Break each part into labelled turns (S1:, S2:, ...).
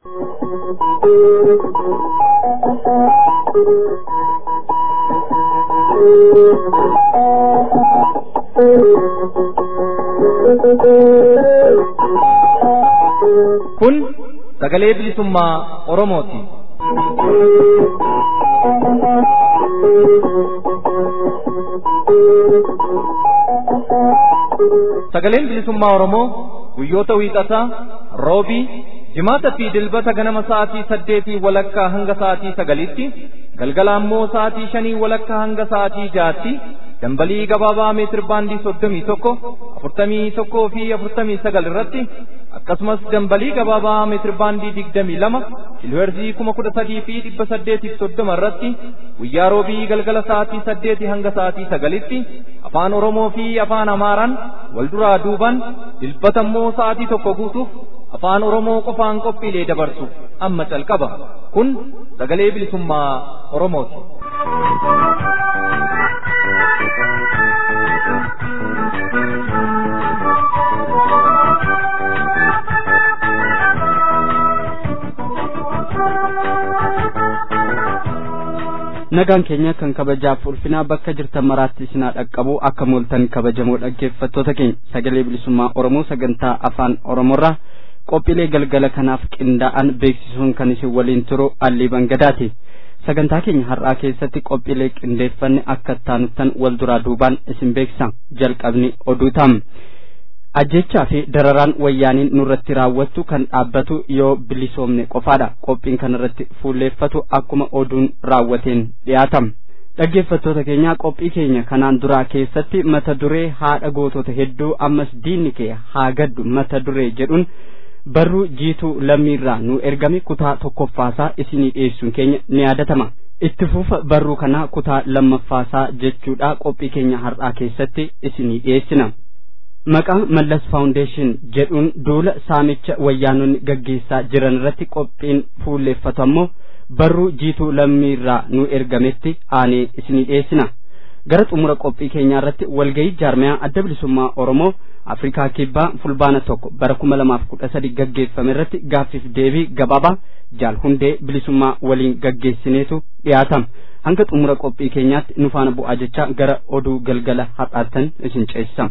S1: Kun sagalee bilisummaa Oromooti. Sagaleen bilisummaa Oromoo guyyoota wiixataa roobii jimaata fi dilbata ganama sa'aatii saddeetii walakkaa hanga sa'aatii sagalitti galgala ammoo sa'aatii shanii walakkaa hanga sa'aatii jaatti dambalii gabaabaa meetir baandii soddomii tokko afurtamii tokkoo fi afurtamii sagal irratti akkasumas dambalii gabaabaa meetir baandii digdamii lama kiilooherzii kuma kudha sadii fi dhibba saddeetiif soddoma irratti guyyaa roobii galgala sa'aatii saddeetii hanga sa'aatii sagalitti afaan oromoo fi afaan amaaraan wal duraa duuban dilbata immoo sa'aatii tokko guutuuf afaan oromoo qofaan qophiilee dabarsu amma calqaba kun sagalee bilisummaa oromooti.
S2: nagaan keenya kan kabajaaf ulfinaa bakka jirtan maraatti isinaa dhaqqabu akka mooltan kabajamoo dhaggeeffattoota keenya sagalee bilisummaa oromoo sagantaa afaan oromoorraa qophiilee galgala kanaaf qindaa'an beeksisuun kan isin waliin turu allii bangadaati sagantaa keenya har'aa keessatti qophiilee qindeeffanne akka taanuttan wal duraa duubaan isin beeksisa jalqabni oduu taam ajjechaa fi dararaan wayyaaniin nurratti raawwattu kan dhaabbatu yoo bilisoomne qofaadha qophiin kanarratti fuulleeffatu akkuma oduun raawwateen dhiyaatam dhaggeeffattoota keenyaa qophii keenya kanaan duraa keessatti mata duree haadha gootota hedduu ammas diinni kee haa gaddu mata duree jedhuun barruu jiituu lammiirraa nu ergame kutaa tokkoffaasaa isinii dhiyeessuun keenya ni yaadatama itti fufa barruu kanaa kutaa lammaffaasaa jechuudha qophii keenya har'aa keessatti isinii dhiyeessina maqaa mallas faawundeeshin jedhuun duula saamicha wayyaanonni gaggeessaa jiran irratti qophiin fuulleeffatu ammoo barruu jiituu lammiirraa nu ergametti aanee isinii dhiyeessina gara xumura qophii keenyaa irratti walgayii jaarmayaa adda bilisummaa oromoo afrikaa kibbaa fulbaana tokko bara kuma lamaaf kudha sadi gaggeeffame irratti gaaffiif deebii gabaabaa jaal hundee bilisummaa waliin gaggeessineetu dhiyaatama hanga xumura qophii keenyaatti nu faana bu'aa jecha gara oduu galgala har'aattan isin ceessisa.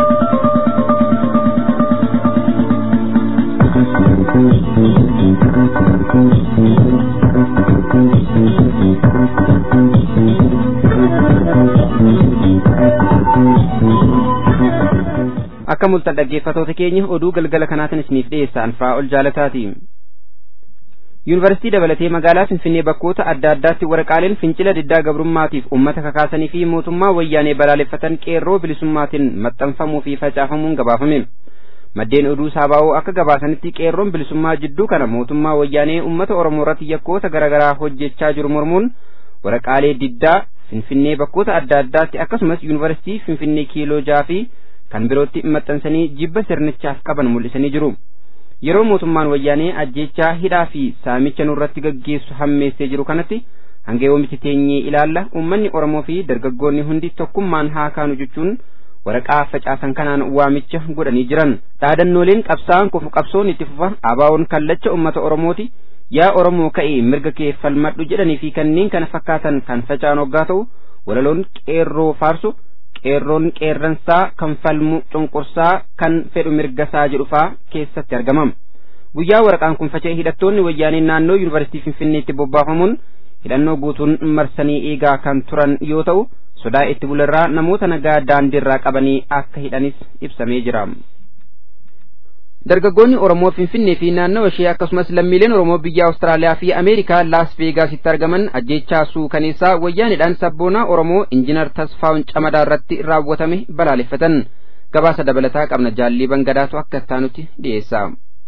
S3: akka mul'atan dhaggeeffatoota keenya oduu galgala kanaatiin isiniif dhiyeessaan fa'aa ol jaalataati. Yuunivarsiitii dabalatee magaalaa Finfinnee bakkoota adda addaatti waraqaaleen fincila diddaa gabrummaatiif uummata kakaasanii fi mootummaa wayyaanee balaaleffatan qeerroo bilisummaatiin maxxanfamuu fi facaafamuun gabaafame. Maddeen oduu saabaa'oo akka gabaasanitti qeerroon bilisummaa jidduu kana mootummaa wayyaanee uummata Oromoo irratti yakkoota garaagaraa hojjechaa jiru mormuun waraqaalee diddaa Finfinnee bakkoota adda addaatti akkasumas Yuunivarsiitii Finfinnee kiiloo jaha fi kan birootti maxxansanii jibba sirnichaaf qaban mul'isanii jiru. Yeroo mootummaan wayyaanee ajjechaa hidhaa fi saamicha nurratti gaggeessu hammeessee jiru kanatti hanga yoomitti teenyee ilaalla uummanni Oromoo fi dargaggoonni hundi tokkummaan haa kaanu jechuun waraqaa facaasan kanaan waamicha godhanii jiran. Dhaadannooleen qabsaa'an kufu qabsoon itti fufa abaawoon kallacha uummata Oromooti yaa Oromoo ka'ee mirga kee falmadhu jedhanii fi kanneen kana fakkaatan kan faca'an hoggaa ta'u walaloon qeerroo faarsu qeerroon qeerransaa kan falmu cunqursaa kan fedhu mirgasaa jedhufaa keessatti argamam guyyaa waraqaan kun faca'e hidhattoonni wayyaanee naannoo yuunivarsiitii finfinneetti bobbaafamuun hidhannoo guutuun marsanii eegaa kan turan yoo ta'u sodaa itti bularraa namoota nagaa daandiirraa qabanii akka hidhanis ibsamee jira. dargaggoonni oromoo finfinnee fi naannoo ishee akkasumas lammiileen oromoo biyya awustiraaliyaa fi ameerikaa laas veegaasitti argaman ajjechaa suukaneessaa wayyaanidhaan sabboonaa oromoo injinar tasfaa'un camadaa irratti raawwatame balaaleffatan gabaasa dabalataa qabna jaallii bangadaatu akka taanutti dhiyeessa.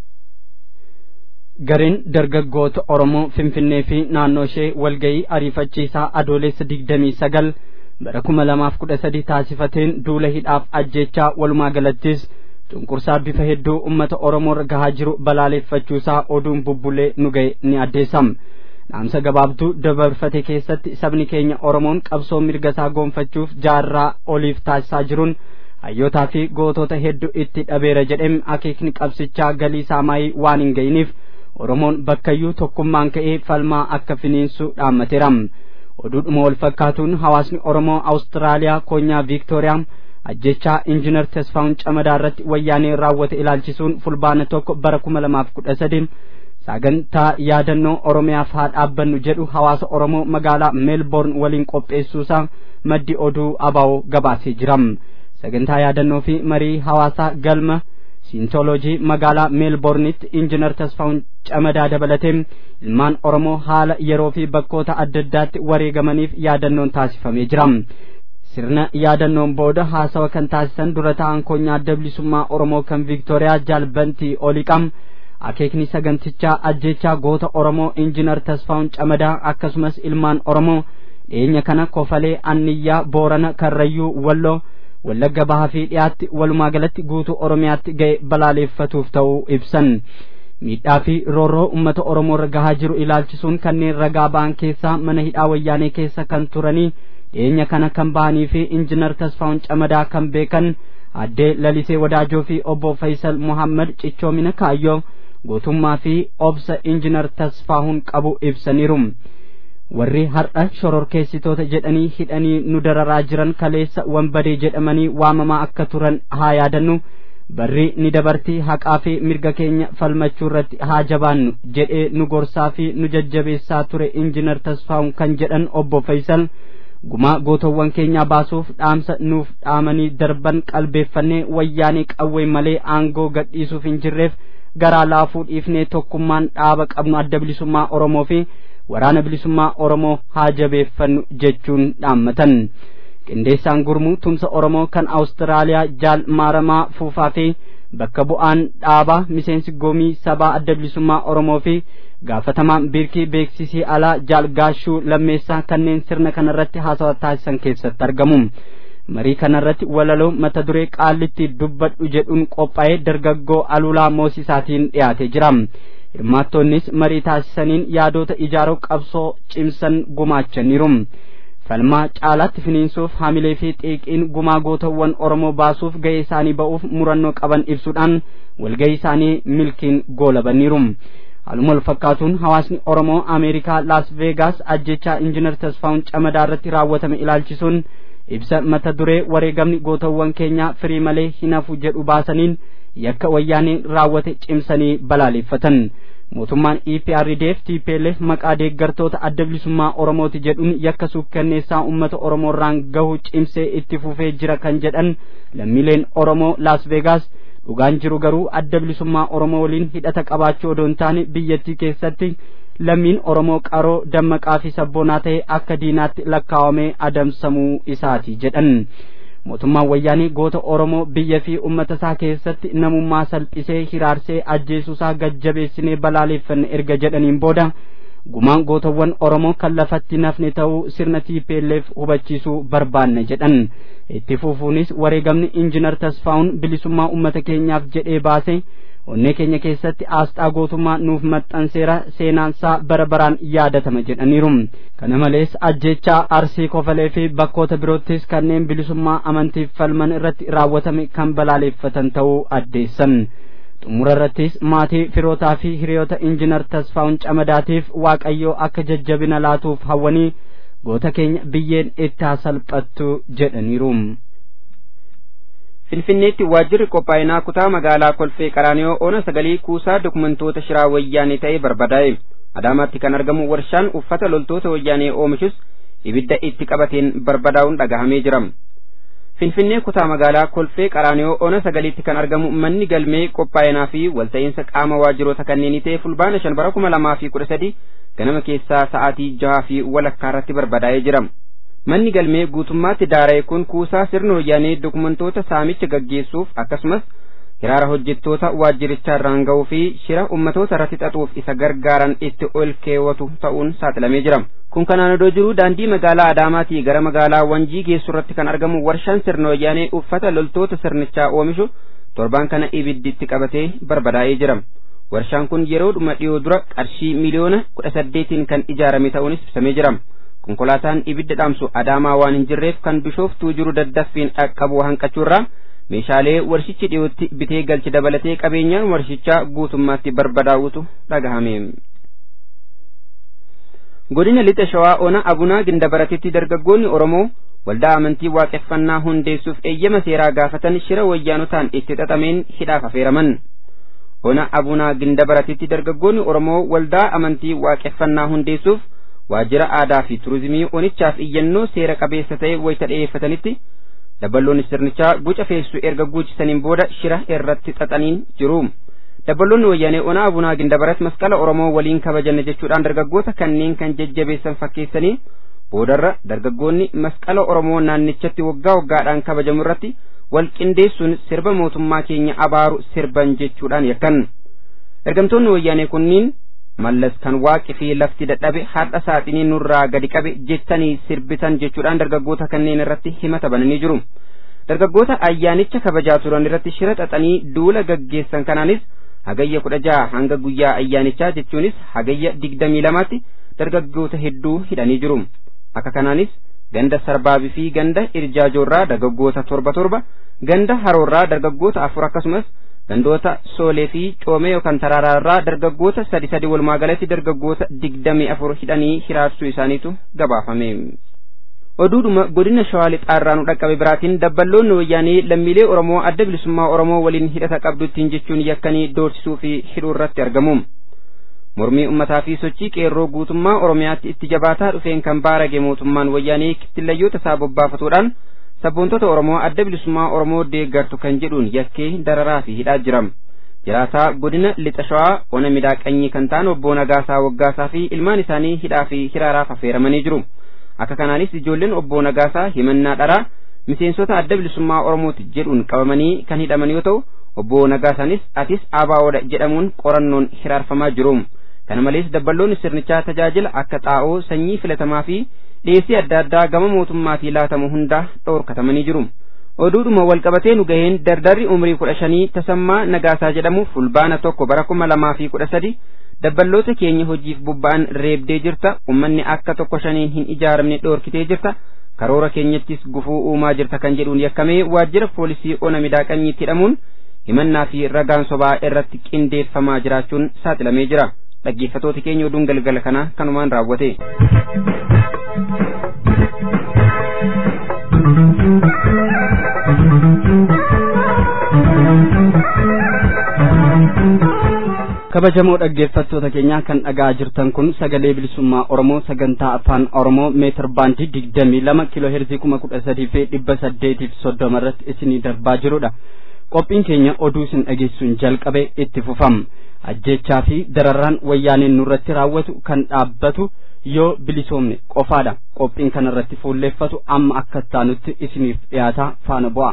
S2: gareen dargaggoota oromoo finfinnee fi naannoo ishee walgayii ariifachiisaa adoolessa digdamii sagal bara kuma lamaaf kudha sadi taasifateen duula hidhaaf ajjechaa walumaa galattis cunqursaa bifa hedduu ummata oromoo irra gahaa jiru balaaleffachuusaa oduun bubbulee nu ga'e ni addeessam dhaamsa gabaabduu dabarfate keessatti sabni keenya oromoon qabsoo mirga isaa goonfachuuf jaarraa oliif taasisaa jiruun hayyootaa fi gootota hedduu itti dhabeera jedhem akeekni qabsichaa galii isaa maayii waan hin ga'iniif oromoon bakkayyuu tokkummaan ka'ee falmaa akka finiinsu dhaammateera oduudhuma wal fakkaatuun hawaasni oromoo awustiraaliyaa koonyaa viiktooriyaa ajjechaa injinar tasfaa'un camadaa irratti wayyaanee raawwate ilaalchisuun fulbaana tokko bara kuma lamaaf kudha sadi sagantaa yaadannoo oromiyaaf haa dhaabbannu jedhu hawaasa oromoo magaalaa meelboorn waliin qopheessuusaa maddi oduu abaa'oo gabaasee jira sagantaa yaadannoo fi marii hawaasaa galma siintooloojii magaalaa meelboornitti injinar tasfaa'un camadaa dabalatee ilmaan oromoo haala yeroo fi bakkoota adda addaatti wareegamaniif yaadannoon taasifamee jira sirna yaadannoon booda haasawa kan taasisan dura ta'an koonyaa adda bilisummaa oromoo kan viiktooriyaa jaalbantii oliqam akeekni sagantichaa ajjechaa goota oromoo injinar tasfaa'un camadaa akkasumas ilmaan oromoo dhiyeenya kana kofalee anniyyaa boorana karrayyuu walloo wallagga bahaa fi dhiyaatti walumaa galatti guutuu oromiyaatti ga'e balaaleeffatuuf ta'uu ibsan miidhaa fi roorroo ummata oromoo irra gahaa jiru ilaalchisuun kanneen ragaa ba'an keessaa mana hidhaa wayyaanee keessa kan turanii dhiyeenya kana kan bahanii fi injinar tasfaa'un camadaa kan beekan addee lalisee wadaajoo fi obbo faysal muhammad cichoomina kaayyoo gootummaa fi obsa injinar tasfaa'un qabu ibsaniiru warri har'a shororkeessitoota jedhanii hidhanii nu dararaa jiran kaleessa wanbadee jedhamanii waamamaa akka turan haa yaadannu barri ni dabartii haqaa fi mirga keenya falmachuu irratti haa jabaannu jedhee nu gorsaa fi nu jajjabeessaa ture injinar tasfaa'un kan jedhan obbo faysal gumaa gootowwan keenyaa baasuuf dhaamsa nuuf dhaamanii darban qalbeeffannee wayyaanee qawwee malee aangoo gadhiisuuf hin jirreef garaa laafuu dhiifnee tokkummaan dhaaba qabnu adda bilisummaa oromoo fi waraana bilisummaa oromoo haa jabeeffannu jechuun dhaammatan qindeessaan gurmuu tumsa oromoo kan awustiraaliyaa jaal maaramaa fuufaa fi bakka bu'aan dhaabaa miseensi goomii sabaa adda bilisummaa oromoo fi gaafatamaan biirkii beeksisii alaa jaal gaashuu lammeessaa kanneen sirna kanarratti haasawa taasisan keessatti argamu marii kanarratti walaloo mata duree qaallitti dubbadhu jedhuun qophaa'ee dargaggoo aluulaa moosisaatiin dhiyaatee jira hirmaattonnis marii taasisaniin yaadota ijaaroo qabsoo cimsan gumaachaniiru falmaa caalaatti finiinsuuf hamilee fi xiiqiin gumaa gootawwan oromoo baasuuf ga'ee isaanii ba'uuf murannoo qaban ibsuudhaan walga'ii isaanii milkiin goolabaniiru haaluma wal fakkaatuun hawaasni oromoo ameerikaa laas veegaas ajjechaa injinar tasfaa'un camadaa irratti raawwatame ilaalchisuun ibsa mata duree wareegamni gootawwan keenyaa firii malee hin hafu jedhu baasaniin yakka wayyaanee raawwate cimsanii balaaleeffatan mootummaan EPRDF TPLF maqaa deeggartoota adda bilisummaa Oromooti jedhuun yakka suukkanneessaa uummata Oromoo irraan gahu cimsee itti fufee jira kan jedhan lammiileen Oromoo Las Vegas dhugaan jiru garuu adda bilisummaa Oromoo waliin hidhata qabaachuu odoo hin taane biyyattii keessatti lammiin Oromoo qaroo dammaqaa fi sabboonaa ta'e akka diinaatti lakkaawamee adamsamuu isaati jedhan. mootummaan wayyaanii goota oromoo biyya fi ummata isaa keessatti namummaa salphisee hiraarsee ajjeesuusaa gajjabeessinee balaaleeffanne erga jedhaniin booda gumaan gootawwan oromoo kan lafatti nafne ta'uu sirna TPLF hubachiisuu barbaanne jedhan itti fufuunis wareegamni injinar tasfaa'un bilisummaa ummata keenyaaf jedhee baase onnee keenya keessatti aasxaa gootummaa nuuf maxxanseera seenaansaa bara baraan yaadatama jedhaniiru kana malees ajjechaa arsii kofalee fi bakkoota biroottis kanneen bilisummaa amantiif falman irratti raawwatame kan balaaleeffatan ta'uu addeessan xumura irrattis maatii firootaa fi hiriyoota injinar tasfaa'un camadaatiif waaqayyoo akka jajjabina laatuuf hawwanii goota keenya biyyeen itti haa salphattu jedhaniiru.
S3: Finfinneetti waajjirri qophaa'inaa kutaa magaalaa Kolfee Qaraaniyoo Oona Sagalii kuusaa dokumentoota shiraa wayyaanee ta'ee barbadaa'e. Adaamaatti kan argamu warshaan uffata loltoota wayyaanee oomishus ibidda itti qabateen barbadaa'uun dhagahamee jira. Finfinnee kutaa magaalaa Kolfee Qaraaniyoo Oona Sagaliitti kan argamu manni galmee qophaa'inaa fi walta'iinsa qaama waajjiroota kanneenii ta'e fulbaana shan bara kuma lamaa fi kudha sadi ganama keessaa sa'aatii jahaa fi walakkaa irratti barbadaa'ee jira. manni galmee guutummaatti daara'e kun kuusaa sirna wayyaanee dokumentoota saamicha gaggeessuuf akkasumas hiraara hojjettoota waajjirichaa irraan ga'uu fi shira ummatoota irratti xaxuuf isa gargaaran itti ol keewwatu ta'uun saaxilamee jira. Kun kanaan odoo jiru daandii magaalaa Adaamaatii gara magaalaa Wanjii geessu irratti kan argamu warshaan sirna wayyaanee uffata loltoota sirnichaa oomishu torbaan kana ibidditti qabatee barbadaa'ee jira. Warshaan kun yeroo dhuma dhiyoo dura qarshii miliyoona kudha saddeetiin kan ijaarame ta'uunis ibsamee jira. konkolaataan ibidda dhaamsu adaamaa waan hin jirreef kan bishooftuu jiru daddaffiin dhaqqabu hanqachuurraa meeshaalee warshichi dhiyootti bitee galche dabalatee qabeenyaan warshichaa guutummaatti barbadaa'utu dhagahame. godina lixa shawaa ona abunaa gindabaratitti dargaggoonni oromoo waldaa amantii waaqeffannaa hundeessuuf eeyyama seeraa gaafatan shira wayyaanotaan itti xaxameen hidhaaf afeeraman ona abunaa gindabaratitti dargaggoonni oromoo waldaa amantii waaqeffannaa hundeessuuf waajjira aadaa fi turizimii onichaaf iyyannoo seera qabeessa ta'e wayita dhiyeeffatanitti dabballoonni sirnichaa guca feessu erga guuchisaniin booda shira irratti xaxaniin jiru. dabballoonni wayyaanee ona abunaa gindabarat masqala oromoo waliin kabajanne jechuudhaan dargaggoota kanneen kan jajjabeessan fakkeessanii boodarra dargaggoonni masqala oromoo naannichatti waggaa waggaadhaan kabajamu irratti wal qindeessuun sirba mootummaa keenya abaaru sirban jechuudhaan yakkan ergamtoonni wayyaanee kunniin mallas kan waaqi fi lafti dadhabe har'a saaxinii nurraa gadi qabe jettanii sirbitan jechuudhaan dargaggoota kanneen irratti himata bananii jiru dargaggoota ayyaanicha kabajaa turan irratti shira xaxanii duula gaggeessan kanaanis hagayya kudha jaha hanga guyyaa ayyaanichaa jechuunis hagayya digdamii lamaatti dargaggoota hedduu hidhanii jiru akka kanaanis ganda sarbaabii fi ganda irjaajoorraa dargaggoota torba torba ganda haroorraa dargaggoota afur akkasumas gandoota soolee fi coomee yookaan taraaraarraa dargaggoota sadi sadi walumaa galatti dargaggoota digdamii afur hidhanii hiraarsuu isaaniitu gabaafame. oduudhuma godina shawaa lixaarraa nu dhaqqabe biraatiin dabballoonni wayyaanii lammiilee oromoo adda bilisummaa oromoo waliin hidhata qabdu ittiin jechuun yakkanii doorsisuu fi hidhuu irratti argamu mormii ummataa fi sochii qeerroo guutummaa oromiyaatti itti jabaataa dhufeen kan baarage mootummaan wayyaanii kittillayyoota isaa bobbaafatuudhaan sabboontota oromoo adda bilisummaa oromoo deeggartu kan jedhuun yakkee dararaa fi hidhaa jira jiraataa godina lixa shawaa ona midaaqanyii kan ta'an obbo Nagaasaa Waggaasaa fi ilmaan isaanii hidhaa fi hiraaraaf affeeramanii jiru. akka kanaanis ijoolleen obbo Nagaasaa himannaa dharaa miseensota adda bilisummaa Oromooti jedhuun qabamanii kan hidhaman yoo ta'u obbo Nagaasaanis atis ABO'dha jedhamuun qorannoon hiraarfamaa jiru. Kana malees dabballoonni sirnichaa tajaajila akka xaa'oo sanyii filatamaa fi dhiyeessii adda addaa gama mootummaatii laatamu hundaa dhoorkatamanii jiru. Oduudhuma walqabatee nu gaheen dardarri umrii kudha shanii tasammaa Nagaasaa jedhamu fulbaana tokko bara kuma lamaa fi kudha sadi dabballoota keenya hojiif bobba'an reebdee jirta ummanni akka tokko shaniin hin ijaaramne dhoorkitee jirta karoora keenyattis gufuu uumaa jirta kan jedhuun yakkamee waajjira poolisii ona midaaqanyiitti hidhamuun himannaa fi ragaan sobaa irratti qindeeffamaa jiraachuun saaxilamee jira dhaggeeffatooti keenya oduun galgala kana kanumaan raawwate.
S2: kabajamoo dhaggeeffattoota keenyaa kan dhagaa jirtan kun sagalee bilisummaa oromoo sagantaa afaan oromoo meetir baandii digdamii lama kiiloo heerzii kuma kudha sadii fi dhibba saddeetiif soddoma irratti isinii darbaa jirudha qophiin keenya oduu isin dhageessuun jalqabe itti fufam ajjechaa fi dararaan wayyaaneen nurratti raawwatu kan dhaabbatu yoo bilisoomne qofaadha qophiin kana irratti fuulleeffatu amma akka taanutti isiniif dhiyaataa faana bu'a.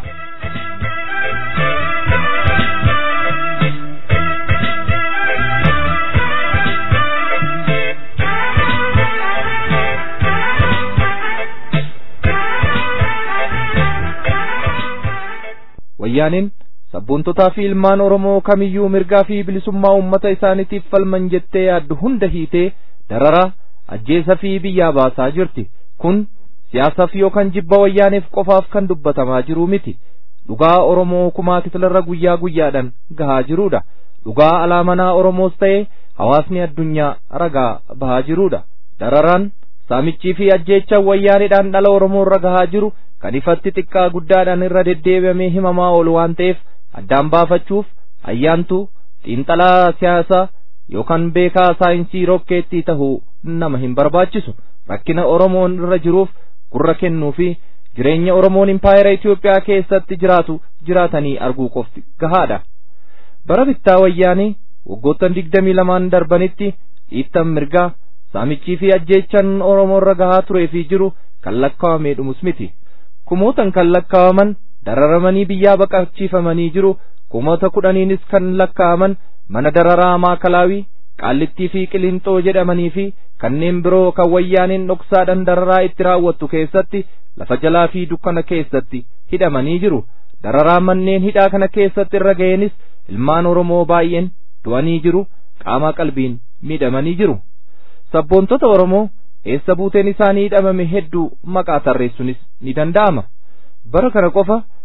S1: wayyaaniin sabboontotaa fi ilmaan oromoo kamiyyuu mirgaa fi bilisummaa uummata isaaniitiif falman jettee yaaddu hunda hiitee dararaa ajjeesa fi biyyaa baasaa jirti kun siyaasaaf yookaan jibba wayyaaneef qofaaf kan dubbatamaa jiru miti dhugaa oromoo kumaa kitilarra guyyaa guyyaadhaan gahaa jiruudha dhugaa alaamanaa oromoos ta'ee hawaasni addunyaa ragaa bahaa jiruudha dararaan saamichii fi ajjeechaan wayyaaneedhaan dhala oromoo irra gahaa jiru kan ifatti xiqqaa guddaadhaan irra deddeebi'amee himamaa oolu waan ta'eef addaan baafachuuf ayyaantuu xiinxalaa siyaasaa yookaan beekaa saayinsii rokkeettii tahuu nama hin barbaachisu rakkina oromoon irra jiruuf gurra kennuu fi jireenya oromoon impaayera Itoophiyaa keessatti jiraatu jiraatanii arguu qofti gahaadha. bara bittaa wayyaanii waggoottan digdamii lamaan darbanitti dhiittan mirgaa saamichii fi ajjeechan oromoo irra gahaa turee fi jiru kan lakkaawamee dhumus miti. kumootan kan lakkaawaman dararamanii biyyaa baqachiifamanii jiru kumoota kudhaniinis kan lakkaawaman mana dararaa maakalaawii qaallittii fi qilinxoo jedhamanii fi kanneen biroo kan wayyaaniin dhoksaadhaan dararaa itti raawwattu keessatti lafa jalaa fi dukkana keessatti hidhamanii jiru dararaa manneen hidhaa kana keessatti irra ga'eenis ilmaan oromoo baay'een du'anii jiru qaama qalbiin miidhamanii jiru sabboontota oromoo eessa buuteen isaanii hidhamame hedduu maqaa tarreessuunis ni danda'ama bara kana qofa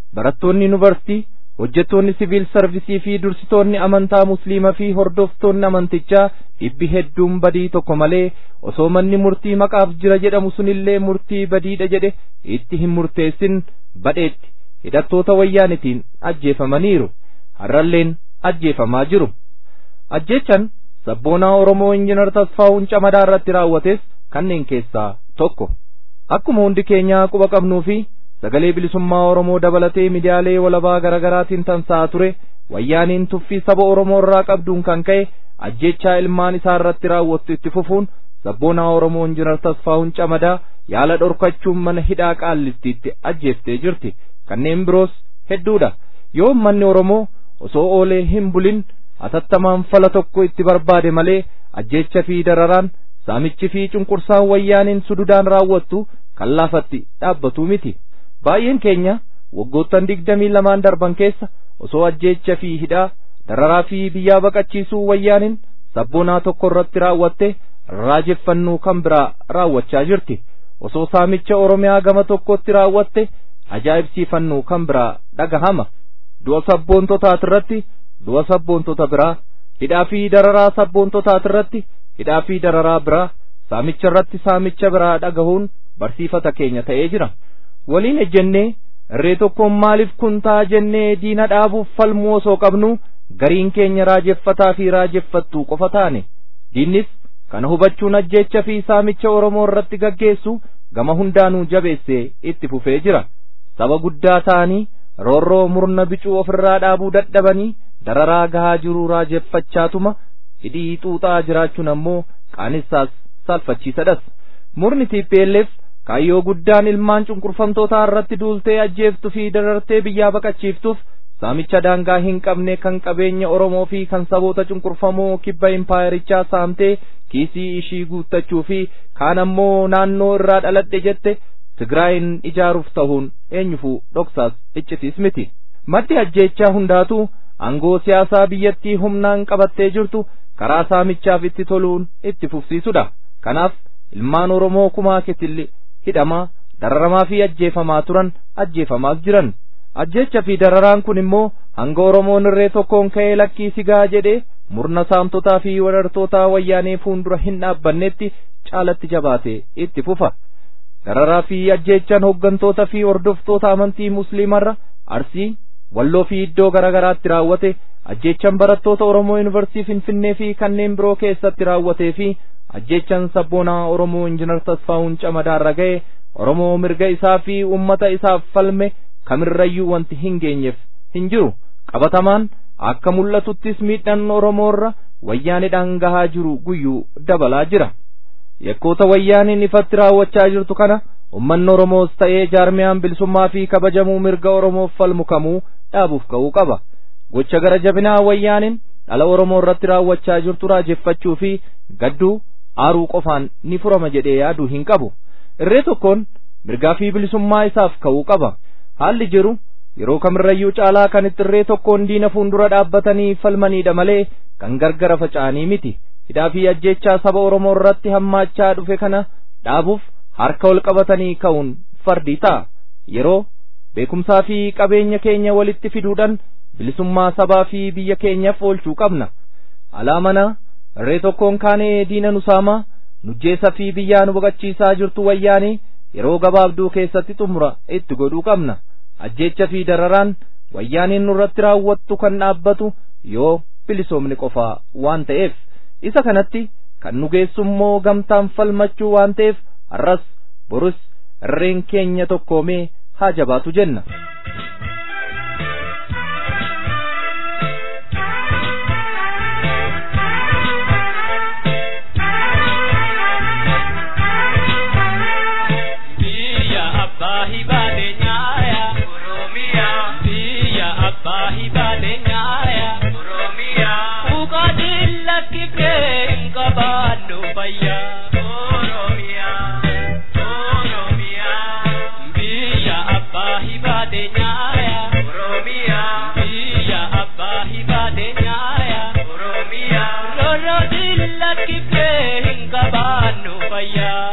S1: barattoonni yuunivarsiitii hojjettoonni siviil sarvisii fi dursitoonni amantaa musliimaa fi hordoftoonni amantichaa dhibbi hedduun badii tokko malee osoo manni murtii maqaaf jira jedhamu sunillee murtii badiidha jedhe itti hin murteessin badheetti hidhattoota wayyaanitiin ajjeefamaniiru har'alleen ajjeefamaa jiru ajjechan sabboonaa oromoo injinar tasfaa'uun camadaa irratti raawwates kanneen keessaa tokko akkuma hundi keenyaa quba qabnuu fi sagalee bilisummaa oromoo dabalatee midiyaalee walabaa garaagaraatiin tamsa'aa ture wayyaaniin tuffii saba oromoo irraa qabduun kan ka'e ajjechaa ilmaan isaa irratti raawwattu itti fufuun sabboonaa oromoo injinar tasfaa'uun camadaa yaala dhorkachuun mana hidhaa qaallittiitti ajjeeftee jirti kanneen biroos hedduudha yoo ummanni oromoo osoo oolee hin bulin atattamaan fala tokko itti barbaade malee ajjecha fi dararaan saamichi fi cunqursaan wayyaaniin sududaan raawwattu kan laafatti dhaabbatu miti baay'een keenya waggoottan digdamii lamaan darban keessa osoo ajjecha fi hidhaa dararaa fi biyyaa baqachiisuu wayyaaniin sabboonaa tokko irratti raawwatte raajeffannuu kan biraa raawwachaa jirti osoo saamicha oromiyaa gama tokkotti raawwatte ajaa'ibsiifannuu kan biraa dhagahama du'a sabboontotaat irratti du'a sabboontota biraa hidhaa fi dararaa sabboontotaat irratti hidhaa fi dararaa biraa saamicha irratti saamicha biraa dhagahuun barsiifata keenya ta'ee jira waliin ejjennee irree tokkoon maaliif kun ta'a jennee diina dhaabuuf falmuu osoo qabnu gariin keenya raajeffataa fi raajeffattuu qofa taane diinnis kana hubachuun ajjeecha fi saamicha oromoo irratti gaggeessu gama hundaanuu jabeessee itti fufee jira saba guddaa ta'anii roorroo murna bicuu ofirraa dhaabuu dadhabanii dararaa gahaa jiruu raajeffachaatuma hidhii xuuxaa jiraachuun ammoo qaanessaas salphachiisadhas murni TPLF kaayyoo guddaan ilmaan cunqurfamtootaa irratti duultee ajjeeftu fi darartee biyyaa baqachiiftuuf saamicha daangaa hin qabne kan qabeenya Oromoo fi kan saboota cunqurfamoo kibba impaayerichaa saamtee kiisii ishii guuttachuu fi kaan ammoo naannoo irraa dhaladhe jette Tigraayin ijaaruuf ta'uun eenyufuu dhoksaas iccitiis miti. Maddi ajjeechaa hundaatu aangoo siyaasaa biyyattii humnaan qabattee jirtu karaa saamichaaf itti toluun itti fufsiisudha. Kanaaf ilmaan Oromoo kumaa ketilli hidhamaa dararamaa fi ajjeefamaa turan ajjeefamaas jiran. Ajjeecha fi dararaan kun immoo hanga Oromoon irree tokkoon ka'ee lakkii sigaa jedhee murna saamtotaa fi wadartootaa wayyaanee fuuldura hin dhaabbannetti caalatti jabaatee itti fufa. dararaa fi ajjeechaan hooggantoota fi hordoftoota amantii musliimarra arsii walloo fi iddoo garaagaraatti raawwate ajjeechaan barattoota oromoo yuunivarsiitii finfinnee fi kanneen biroo keessatti raawwatee fi ajjeechaan sabboonaa oromoo injinar tasfaa'uun camadaarra ga'e oromoo mirga isaa fi ummata isaaf falme kamirrayyuu wanti hin geenyeef hin jiru qabatamaan akka mul'atuttis miidhaan oromoorra wayyaanidhaan gahaa jiru guyyuu dabalaa jira. yakkoota wayyaaniin ifatti raawwachaa jirtu kana ummanni oromoos ta'ee jaarmiyaan bilisummaa fi kabajamuu mirga oromoof falmu kamuu dhaabuuf ka'uu qaba gocha gara jabinaa wayyaaniin dhala oromoo irratti raawwachaa jirtu raajeffachuu fi gadduu aaruu qofaan ni furama jedhee yaaduu hin qabu irree tokkoon mirgaa fi bilisummaa isaaf ka'uu qaba haalli jiru yeroo kamirrayyuu caalaa kan itti irree tokkoon diina fuuldura dhaabbatanii falmaniidha malee kan gargara faca'anii miti hidhaa fi ajjeechaa saba Oromoo irratti hammaachaa dhufe kana dhaabuuf harka ol qabatanii ka'uun fardii ta'a. Yeroo beekumsaa fi qabeenya keenya walitti fiduudhaan bilisummaa sabaa fi biyya keenyaaf oolchuu qabna. Alaa mana irree tokkoon kaanee diina nu saamaa nujjeessa fi biyyaa nu baqachiisaa jirtu wayyaanii yeroo gabaabduu keessatti xumura itti godhuu qabna. Ajjeecha fi dararaan wayyaaniin nurratti raawwattu kan dhaabbatu yoo bilisoomni qofaa waan ta'eef. isa kanatti kan nu geessummoo gamtaan falmachuu waan ta'eef har'as borus irreen keenya tokkoomee haa jabaatu jenna.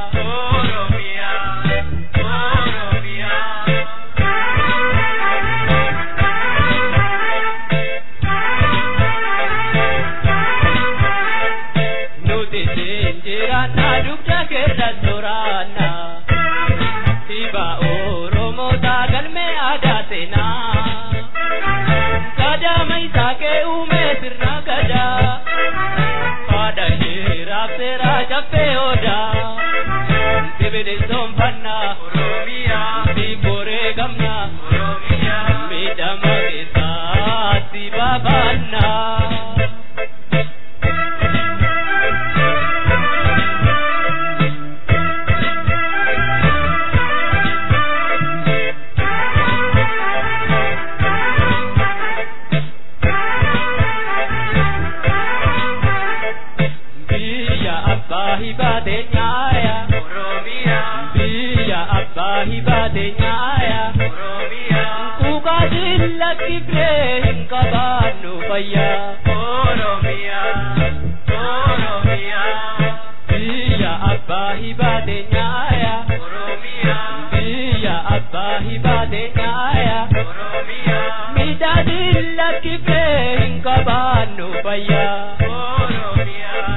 S4: Oromiyaa, Oromiyaa. jiraanna dugda keessa soraanna dhiba oromoota galmee aadaa seenaa gadaama isaa kee uumee sirna gadaa haadha ishee raabseeraa caffee odaa sibilisomfanna oromiyaa biiboree gamna oromiyaa miidhama keessaatti baafanna. biyya abbaa hibaate nyaaya oromiyaa biyya abbaa hibaate nyaaya oromiyaa kukaatiin lakkifree hin qabaannu fayyaa oromiyaa oromiyaa biyya abbaa hibaate nyaaya oromiyaa biyya abbaa hibaate nyaaya oromiyaa midhaatiin lakkifree hin qabaannu fayyaa oromiyaa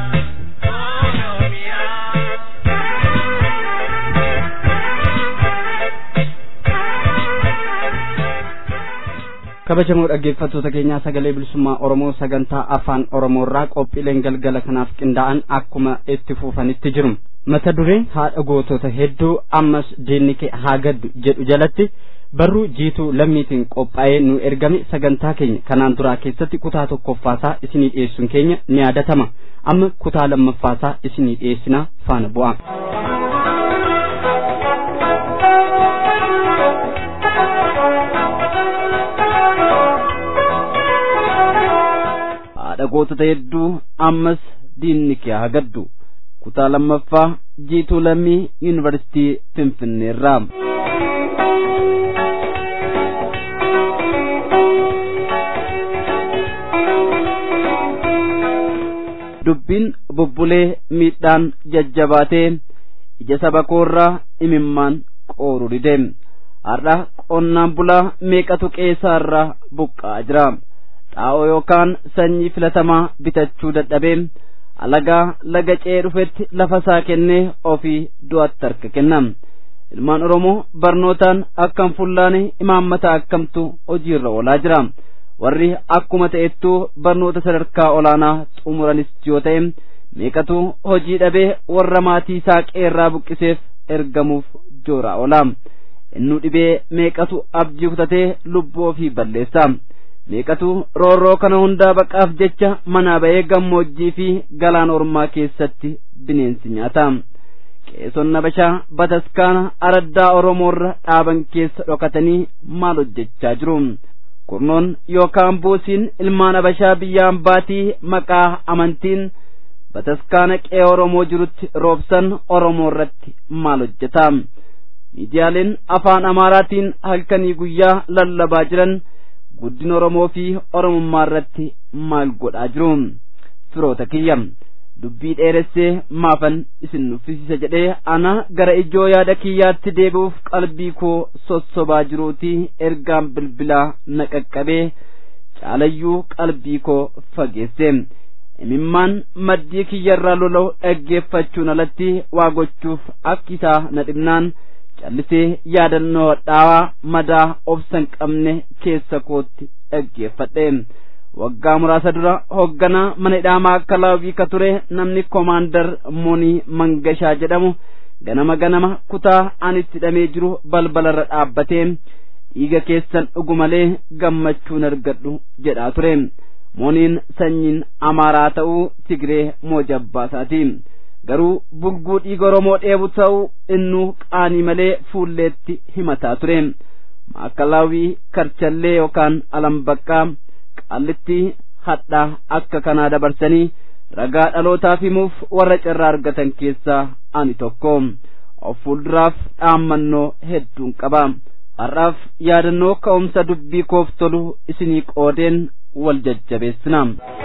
S2: kabajamoo dhaggeeffattoota keenyaa sagalee bilisummaa oromoo sagantaa afaan oromoo irraa qophiileen galgala kanaaf qindaa'an akkuma itti fufanitti jiru mata dureen haadha gootota hedduu ammas diinni kee haa gaddu jedhu jalatti barruu jiituu lammiitiin qophaa'ee nu ergame sagantaa keenya kanaan duraa keessatti kutaa tokkoffaasaa isinii dhiyeessuun keenya ni yaadatama amma kutaa lammaffaasaa isinii dhiyeessinaa faana bu'aa. haadha gootota hedduu ammas diinni kee haa gaddu kutaa lammaffaa jiituu lammii yuunivarsiitii finfinneerraa. dubbiin bubbulee miidhaan jajjabaatee ija saba koorraa imimmaan qooru dide har'a qonnaan bulaa meeqatu qeessaarraa buqqa'aa jira xaa'oo yookaan sanyii filatamaa bitachuu dadhabee alagaa laga ce'ee dhufetti lafa isaa kennee ofii du'atti harka kenna ilmaan oromoo barnootaan akkam fullaane imaammata akkamtu hojiirra oolaa jira warri akkuma ta'ettuu barnoota sadarkaa olaanaa xumuranis yoo ta'e meeqatu hojii dhabee warra maatii isaa qeerraa buqqiseef ergamuuf jooraa oola innuu dhibee meeqatu abjii kutatee lubbuu ofii balleessa meeqatu roorroo kana hundaa baqaaf jecha manaa ba'ee gammoojjii fi galaan ormaa keessatti bineensi nyaata qeesonna bashaa bataskaana araddaa oromoorra dhaaban keessa dhokatanii maal hojjechaa jiru kurnoon yookaan buusiin ilmaan abashaa biyyaan baatii maqaa amantiin bataskaana qe'ee oromoo jirutti roobsan oromoo irratti maal hojjeta miidiyaaleen afaan amaaraatiin halkanii guyyaa lallabaa jiran guddina oromoo fi oromummaa irratti maal godhaa jiru firoota kiyya dubbii dheeressee maafan isin nuffisiisa jedhee ana gara ijoo yaada kiyyaatti deebi'uuf qalbii koo sossobaa jiruuti ergaan bilbilaa na qaqqabee caalayyuu qalbii koo fageesse imimmaan maddii kiyyarraa lola'u dhaggeeffachuun alatti waa gochuuf akki isaa na dhibnaan callisee yaadannoo dhaawaa madaa obsan qabne keessa kootti dhaggeeffadhe waggaa muraasa dura hoogganaa mana hidhaamaa akka laawwii ka ture namni koomaandar moonii mangashaa jedhamu ganama ganama kutaa ani itti hidhamee jiru balbalarra dhaabbatee dhiiga keessan dhugu malee gammachuun argadhu jedhaa ture mooniin sanyiin amaaraa ta'uu tigree moojabbaasaati garuu bulguu dhiiga oromoo dheebu ta'uu innuu qaanii malee fuulleetti himataa ture maakalaawwii karchallee yookaan alambaqqaa qallitti hadhaa akka kanaa dabarsanii ragaa dhalootaaf himuuf warra carraa argatan keessaa ani tokko of fuulduraaf dhaammannoo hedduun qaba har'aaf yaadannoo ka'umsa dubbii koof tolu isinii qoodeen wal jajjabeessina.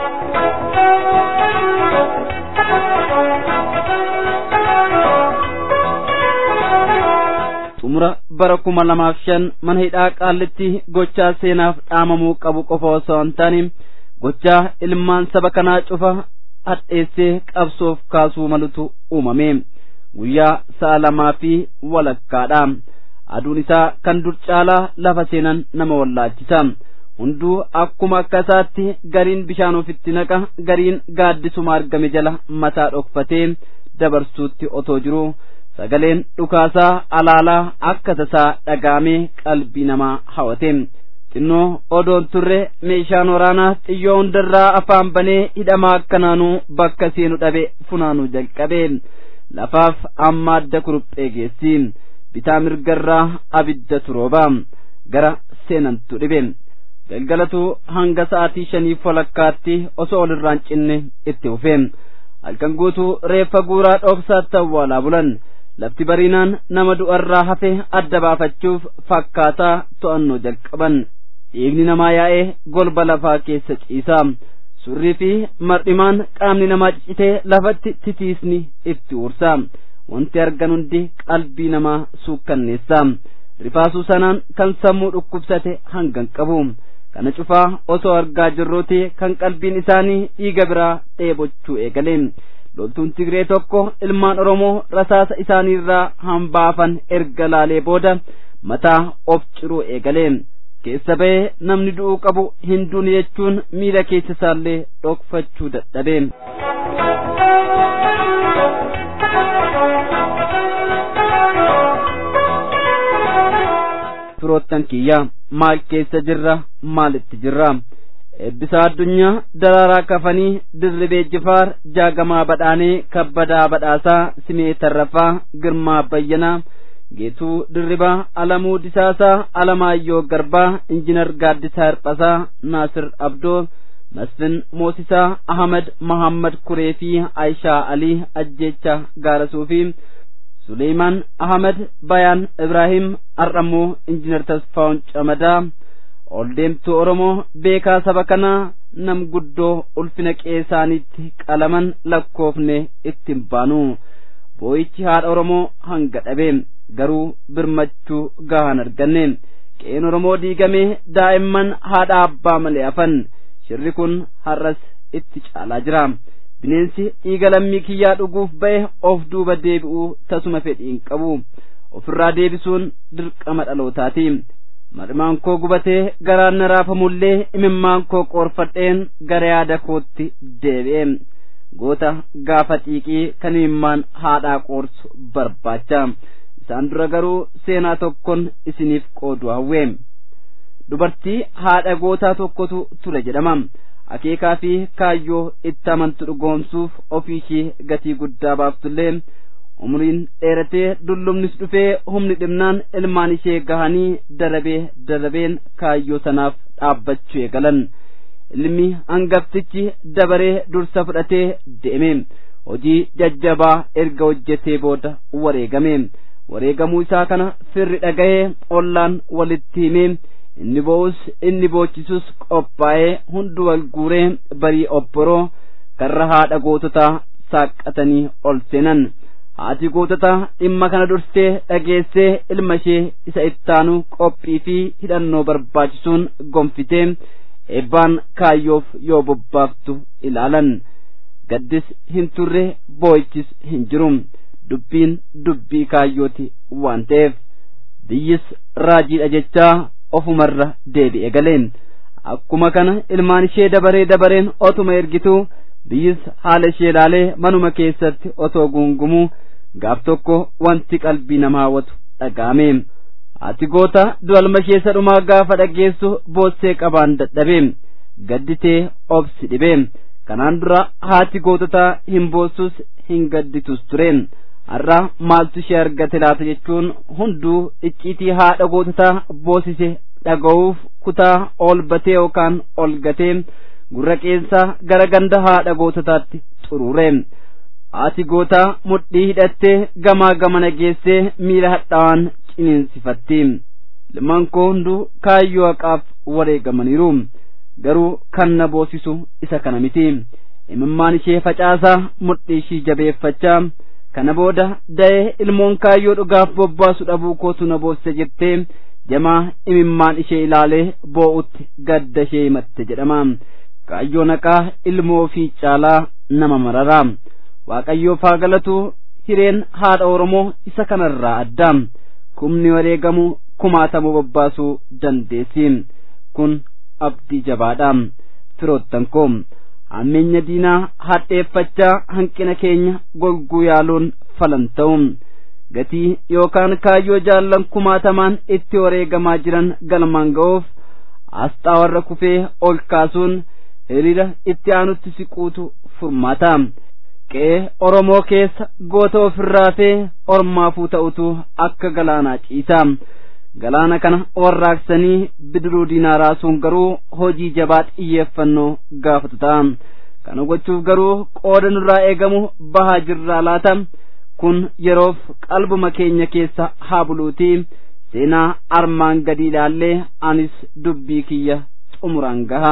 S2: xumura bara kuma lamaaf shan mana hidhaa qaallitti gochaa seenaaf dhaamamuu qabu qofa osoo hin taane gochaa ilmaan saba kanaa cufa hadheessee qabsoof kaasuu malutu uumame guyyaa sa'a lamaa fi walakkaadha aduun isaa kan dur caalaa lafa seenan nama wallaachisa hunduu akkuma akka isaatti gariin bishaan ofitti naqa gariin gaaddisuma argame jala mataa dhokfatee dabarsuutti otoo jiru sagaleen dhukaasaa alaalaa akka tasaa dhagaamee qalbii namaa hawate xinnoo odoon turre meeshaan waraanaa xiyyoo hundarraa afaan banee hidhamaa akkanaanuu bakka seenu dhabe funaanuu jalqabe lafaaf amma adda kuruphee geessi bitaa mirgarraa abidda turooba gara seenantu dhibe galgalatu hanga sa'aatii shaniif walakkaatti osoo olirraan cinne itti fufe halkan guutuu reeffa guuraa dhoobsaatti awwaalaa bulan lafti bariinaan nama du'arraa hafe adda baafachuuf fakkaataa to'annoo jalqaban dhiigni namaa yaa'ee golba lafaa keessa ciisa surrii fi mar'imaan qaamni namaa ciccitee lafatti titiisni itti uursa wanti argan hundi qalbii namaa suukkanneessa rifaasuu sanaan kan sammuu dhukkubsate hangan qabu kana cufaa osoo argaa jirruuti kan qalbiin isaanii dhiiga biraa dheebochuu eegale loltuun tigree tokko ilmaan oromoo rasaasa isaaniirraa hambaafan erga laalee booda mataa of ciruu eegale keessa ba'ee namni du'uu qabu hin duune jechuun miila keessa isaallee dhokfachuu dadhabe. firoottan kiyya maal keessa jirra maalitti jirra eebbisaa addunyaa daraaraa kafanii dirribee jifaar jaagamaa badhaanee kabbadaa badhaasaa simee tarrafaa girmaa bayyanaa geetuu dirribaa alamuu disaasaa alamaayyoo garbaa injinar gaaddisaa hirphasaa naasir abdoo masfin moosisaa ahmad mahammad kuree fi aayishaa alii ajjeecha gaarasuu fi suleymaan ahmad bayaan ibraahim ar'ammoo injinar tasfaa'un camadaa ol deemtuu oromoo beekaa saba kanaa nam guddoo ulfina qeesaanitti qalaman lakkoofne ittiin baanu boo'ichi haadha oromoo hanga dhabe garuu birmachuu gahaan arganne qeen oromoo diigamee daa'imman haadha abbaa malee hafan shirri kun har'as itti caalaa jira bineensi dhiiga lammii kiyyaa dhuguuf ba'e of duuba deebi'uu tasuma fedhii hin qabu ofirraa deebisuun dirqama dhalootaati marmaan koo gubatee garaan na raafamullee imimmaan koo qoorfadheen gara yaada kootti deebi'e goota gaafa xiiqii kan imimmaan haadhaa qoorsu barbaacha isaan dura garuu seenaa tokkon isiniif qoodu hawwe dubartii haadha gootaa tokkotu ture jedhama akeekaa fi kaayyoo itti amantu dhugoomsuuf ofii ishee gatii guddaa baaftullee umriin dheeratee dullumnis dhufee humni dhibnaan ilmaan ishee gahanii darabee darabeen kaayyoo sanaaf dhaabbachuu eegalan ilmi hangaftichi dabaree dursa fudhatee deeme hojii jajjabaa erga hojjetee booda wareegame wareegamuu isaa kana firri dhaga'ee ollaan walitti himee inni bo'us inni boochisus qophaa'ee hundi wal guuree barii obboroo karra haadha goototaa saaqqatanii ol seenan haati goototaa dhimma kana dursee dhageessee ilma ishee isa ittaanu qophii fi hidhannoo barbaachisuun gonfitee eebbaan kaayyoof yoo bobbaaftu ilaalan gaddis hin turre boo'ichis hin jiru dubbiin dubbii kaayyooti waan ta'eef biyyis raajiidha jechaa ofumarra deebi'e galeen akkuma kana ilmaan ishee dabaree dabareen otuma ergituu biyyis haala ishee ilaalee manuma keessatti otoo guungumuu gaaf tokko wanti qalbii namaa hawwatu dhaga'ame ati goota du'alma ishee sadhumaa gaafa dhageessu boossee qabaan dadhabe gadditee obsi dhibe kanaan dura haati goototaa hin boossus hin gadditus ture har'a maaltu ishee argate laata jechuun hunduu icciitii haadha goototaa boosise dhaga'uuf kutaa ol batee yookaan ol gatee gurra qeensaa gara ganda haadha goototaatti xuruure haati gootaa mudhii hidhattee gamaa gamana geessee miila hadhaawaan ciniinsifatti ilmaan koo hunduu kaayyoo haqaaf wareegamaniiru garuu kan na boosisu isa kana miti imimmaan ishee facaasaa mudhii ishii jabeeffachaa kana booda da'ee ilmoon kaayyoo dhugaaf bobbaasu dhabuu kootu na boosise jettee jamaa imimmaan ishee ilaalee boo'utti gadda ishee himatte jedhama kaayyoo naqaa ilmoo fi caalaa nama marara waaqayyoof haa galatu hireen haadha oromoo isa kanarraa adda kumni wareegamu kumaatamuu babbaasuu dandeessi kun abdii jabaadha firoottan koo hammeenya diinaa hadheeffachaa hanqina keenya golguu yaaluun falan ta'u gatii yookaan kaayyoo jaallan kumaatamaan itti wareegamaa jiran galmaan ga'uuf asxaa warra kufee ol kaasuun hiriira itti aanutti siquutu furmaata qe'ee oromoo keessa goota ofirraa fee ormaafuu ta'utu akka galaanaa ciisa galaana kana warraaqsanii bidiruu diinaa raasuun garuu hojii jabaa xiyyeeffannoo gaafatu ta'a kana gochuuf garuu qooda nurraa eegamu bahaa jirraa laata kun yeroof qalbuma keenya keessa haa buluuti seenaa armaan gadi ilaallee anis dubbii kiyya xumuraan gaha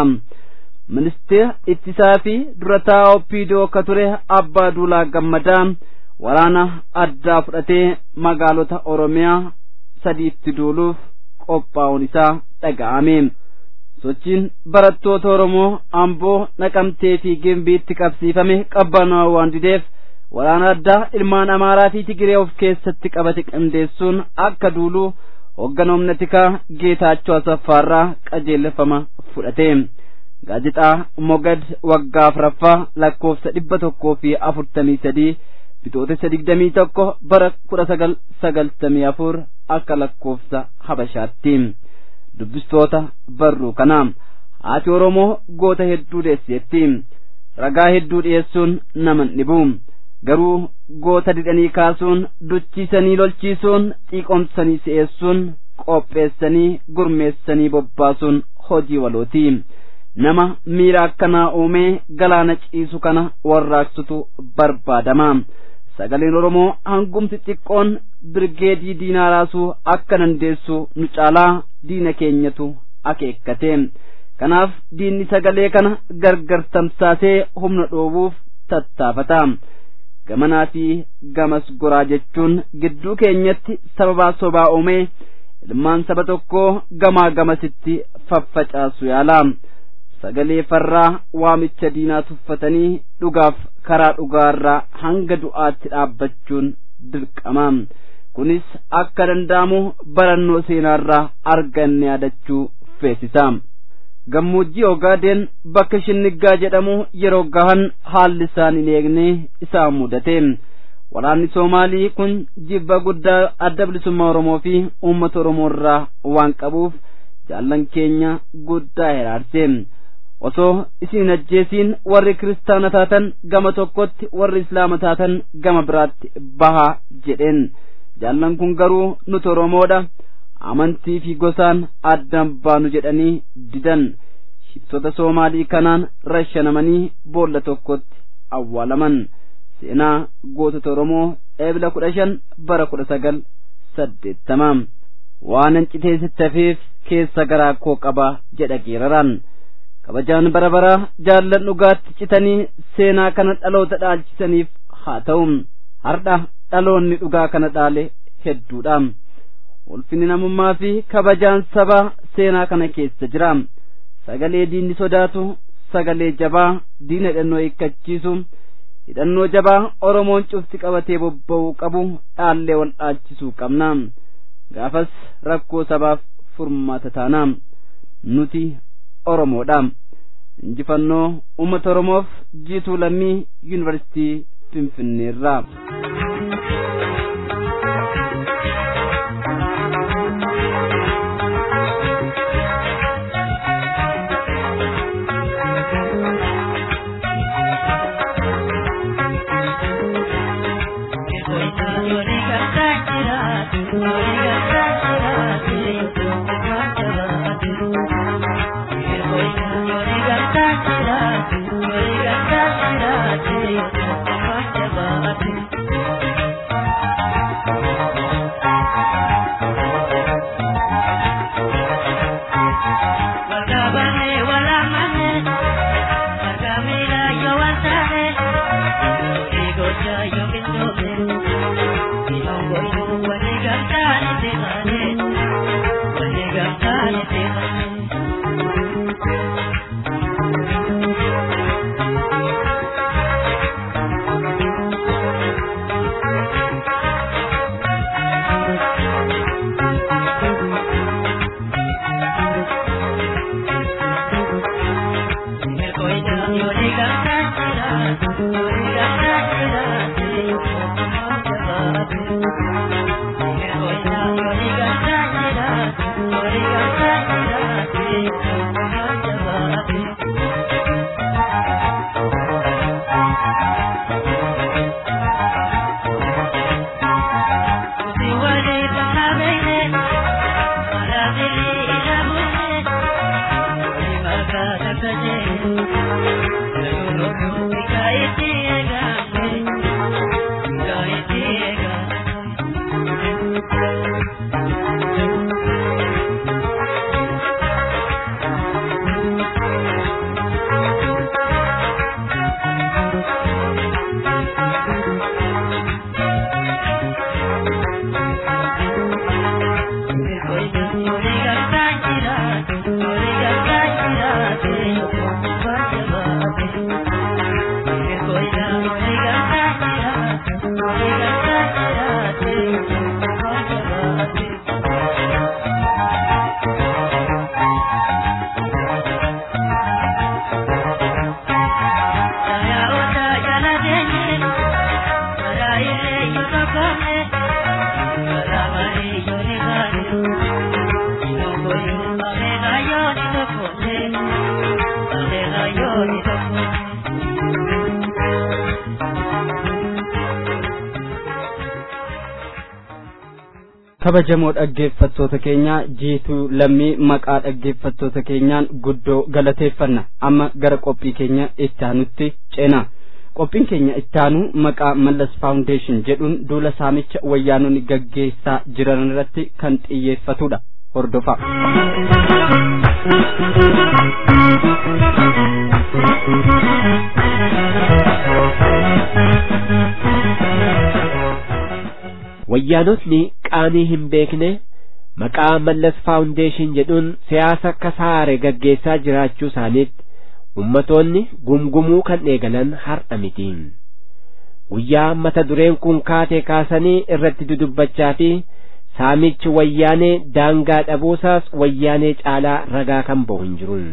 S2: ministeera ittisaa fi durataa oppiidoo akka ture abbaa duulaa gammadaa waraana addaa fudhatee magaalota oromiyaa sadiitti duuluuf qophaa'uun isaa dhaga'ame sochiin barattoota oromoo amboo naqamtee fi gimbiitti qabsiifame qabbanaa'uu waan dideef waraana addaa ilmaan amaaraa fi tigiree of keessatti qabate qindeessuun akka duulu hogganoomna tikaa geetaachoo asaffaarraa qajeelfama fudhate gaazexaa mogad waggaa afuraffaa lakkoofsa dhibba tokkoo fi afurtamii sadii bitootessa digdamii tokko bara kudha sagal sagaltamii afur akka lakkoofsa habashaatti dubbistoota barruu kana haati oromoo goota hedduu deesseetti ragaa hedduu dhiyeessuun naman dhibu garuu goota didhanii kaasuun duchiisanii lolchiisuun xiiqomsanii si'eessuun qopheessanii gurmeessanii bobbaasuun hojii walooti nama miira akkanaa uumee galaana ciisu kana warraaqsutu barbaadama sagaleen oromoo hangumti xiqqoon birgeedii diinaa raasuu akka dandeessu nu caalaa diina keenyatu akeekkate kanaaf diinni sagalee kana gargar tamsaasee humna dhoobuuf tattaafata gamanaa fi gamas goraa jechuun gidduu keenyatti sababaa sobaa uumee ilmaan saba tokkoo gamaa gamasitti faffacaasu yaala sagalee farraa waamicha diinaa tuffatanii dhugaaf karaa dhugaarraa hanga du'aatti dhaabbachuun dirqama kunis akka danda'amu barannoo seenaarraa arganne yaadachuu feesisa gammoojjii ogaadeen bakka shinniggaa jedhamu yeroo gahan haalli isaan hin eegne isaan mudate waraanni soomaalii kun jibba guddaa adda bilisummaa oromoo fi uummata oromoo irraa waan qabuuf jaallan keenya guddaa hiraarse osoo isin ajjeesiin warri kiristaana taatan gama tokkotti warri islaama taatan gama biraatti bahaa jedheen jaallan kun garuu nuti oromoodha amantii fi gosaan addaan baanu jedhanii didan shiftoota soomaalii kanaan rashanamanii boolla tokkotti awwaalaman seenaa gootota oromoo eebila kudha shan bara kudha sagal saddeettama waanan citeessitti hafeef keessa garaa koo qaba jedha geeraraan kabajaan bara baraa jaallan dhugaatti citanii seenaa kana dhaloota dhaalchisaniif haa ta'u hardha dhaloonni dhugaa kana dhaale hedduudha ulfinni namummaa fi kabajaan sabaa seenaa kana keessa jira sagalee diinni sodaatu sagalee jabaa diina hidhannoo hiikkachiisu hidhannoo jabaa oromoon cufti qabatee bobba'uu qabu dhaallee wal dhaalchisuu qabna gaafas rakkoo sabaaf furmaata taana nuti oromoodha injifannoo uummata oromoof jiituu lammii yuunivarsiitii finfinneerraa.
S4: Thank you.
S2: kabajamoo dhaggeeffattoota keenya jiituu lammii maqaa dhaggeeffattoota keenyaan guddoo galateeffanna amma gara qophii keenya itti aanutti ceena qophiin keenya itti aanu maqaa mallas faawundeeshin jedhuun duula saamicha wayyaanonni gaggeessaa jiran irratti kan xiyyeeffatudha hordofa.
S5: wayyaanotni qaanii hin beekne maqaa mallas faawundeeshin jedhuun siyaasa kasaare gaggeessaa jiraachuu isaaniitti ummatoonni gumgumuu kan eegalan har'a mitiin guyyaa mata dureen kun kaatee kaasanii irratti dudubbachaa fi saamichi wayyaanee daangaa dhabuusaas wayyaanee caalaa ragaa kan ba'u hin jiru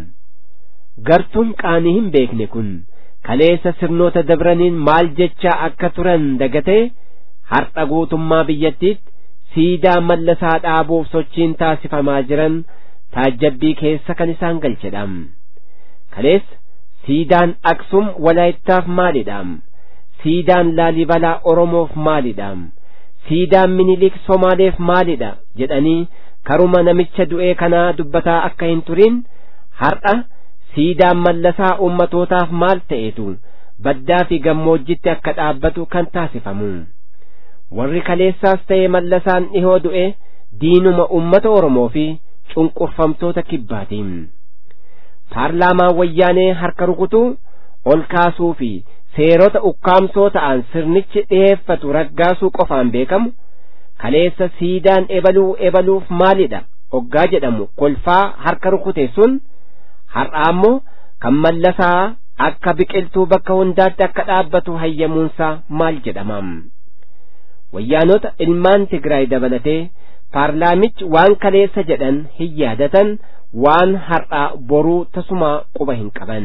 S5: gartuun qaanii hin beekne kun kaleessa sirnoota dabraniin maal jechaa akka turan dagatee har'a guutummaa biyyattiitti siidaa mallasaa dhaabuuf sochiin taasifamaa jiran taajjabbii keessa kan isaan galchedham kaleessa siidaan aksum walaayittaaf maalidhaam siidaan laalibalaa oromoof maalidhaam siidaan minilik somaaleef maalidha jedhanii karuma namicha du'ee kanaa dubbataa akka hin turin har'a siidaan mallasaa ummatootaaf maal ta'etu baddaa fi gammoojjitti akka dhaabbatu kan taasifamu warri kaleessaas ta'e mallasaan dhihoo du'e diinuma ummata oromoo fi cunqurfamtoota kibbaatiin paarlaamaa wayyaanee harka rukutuu ol kaasuu fi seerota ukkaamsoo ta'an sirnichi dhiheeffatu raggaasuu qofaan beekamu kaleessa siidaan ebaluu ebaluuf maalidha oggaa jedhamu kolfaa harka rukute sun har'a ammoo kan mallasaa akka biqiltuu bakka hundaatti akka dhaabbatu hayyamuunsaa maal jedhamam wayyaanota ilmaan tigraay dabalatee paarlaamichi waan kaleessa jedhan hin yaadatan waan har'aa boruu tasumaa quba hin qaban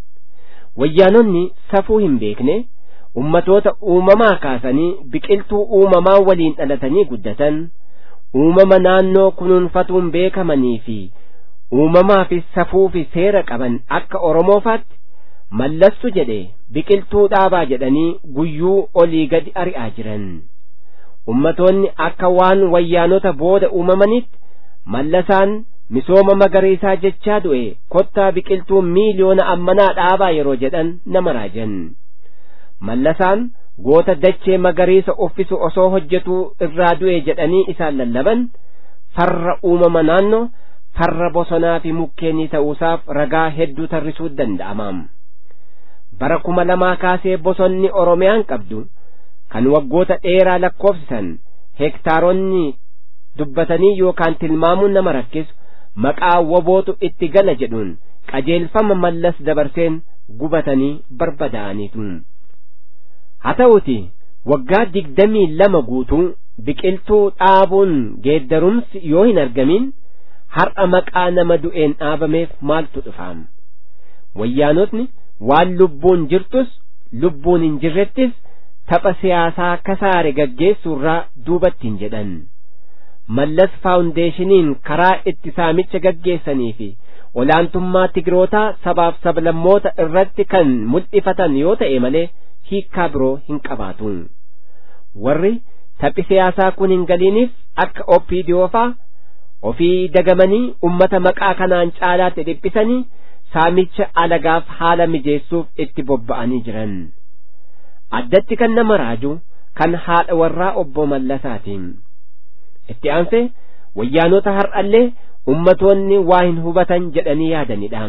S5: wayyaanonni safuu hin beekne ummatoota uumamaa kaasanii biqiltuu uumamaa waliin dhalatanii guddatan uumama naannoo kunuunfatuun beekamanii fi uumamaa fi safuu fi seera qaban akka oromoofaatti mallassu jedhe biqiltuu dhaabaa jedhanii guyyuu olii gadi ari'aa jiran ummatoonni akka waan wayyaanota booda uumamanitti mallasaan misooma magariisaa jechaa du'e kottaa biqiltuu miiliyoona ammanaa dhaabaa yeroo jedhan nama raajan mallasaan goota dachee magariisa uffisu osoo hojjetuu irraa du'e jedhanii isaan lallaban farra uumama naannoo farra bosonaa fi mukkeenii ta'uusaaf ragaa hedduu tarrisuu danda'amaam bara kuma lamaa kaasee bosonni oromiyaan qabdu kan waggoota dheeraa lakkoofsisan hektaaronni dubbatanii yookaan tilmaamuun nama rakkisu maqaa wabootu itti gala jedhuun qajeelfama mallas dabarseen gubatanii barbadaa'aniitu haa ta'uti waggaa digdamii lama guutuu biqiltuu dhaabuun geeddarumsi yoo hin argamin har'a maqaa nama du'een dhaabameef maaltu dhufaam wayyaanotni waan lubbuun jirtus lubbuun hin jirrettis tapha siyaasaa kasaare gaggeessuurraa duubatti hin jedhan mallas faawundeeshiniin karaa itti saamicha gaggeessanii fi olaantummaa tigrootaa sabaaf sablammoota irratti kan mul'ifatan yoo ta'e malee hiikkaa biroo hin qabaatu warri taphi siyaasaa kun hin galiiniif akka oppiidiyoofaa ofii dagamanii ummata maqaa kanaan caalaatti dhiphisanii saamicha alagaaf haala mijeessuuf itti bobba'anii jiran addatti kan nama raaju kan haadha warraa obbo Mallasaatiin itti aansee wayyaanota har'allee ummatoonni waa hin hubatan jedhanii yaadanidha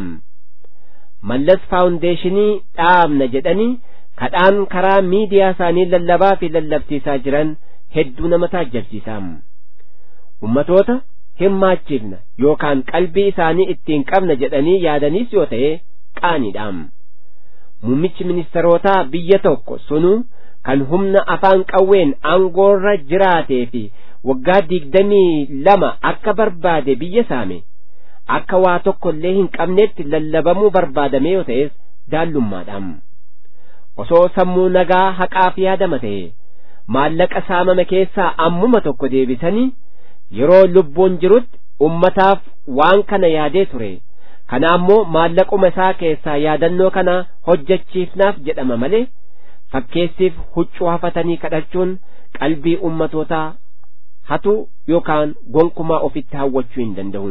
S5: mallas faawundeeshinii dhaabna jedhanii kadhaan karaa miidiyaa isaanii lallabaa fi lallabsiisaa jiran hedduu nama taajjabsiisa ummatoota hirmaachiifna yookaan qalbii isaanii ittiin qabna jedhanii yaadaniis yoo ta'e qaaniidha muummichi ministerootaa biyya tokko sunuu kan humna afaan qawween aangoorra jiraatee fi waggaa digdamii lama akka barbaade biyya saame akka waa tokko illee hin qabnetti lallabamuu barbaadame yoo ta'es daallummaadha osoo sammuu nagaa haqaaf yaadama ta'e maallaqa saamame keessaa ammuma tokko deebisanii yeroo lubbuun jirutti ummataaf waan kana yaadee ture kana ammoo maallaquma isaa keessaa yaadannoo kana hojjechiifnaaf jedhama malee fakkeessiif huccuu hafatanii kadhachuun qalbii ummatootaa hatu yookaan gonkumaa ofitti hawwachuu hin danda'u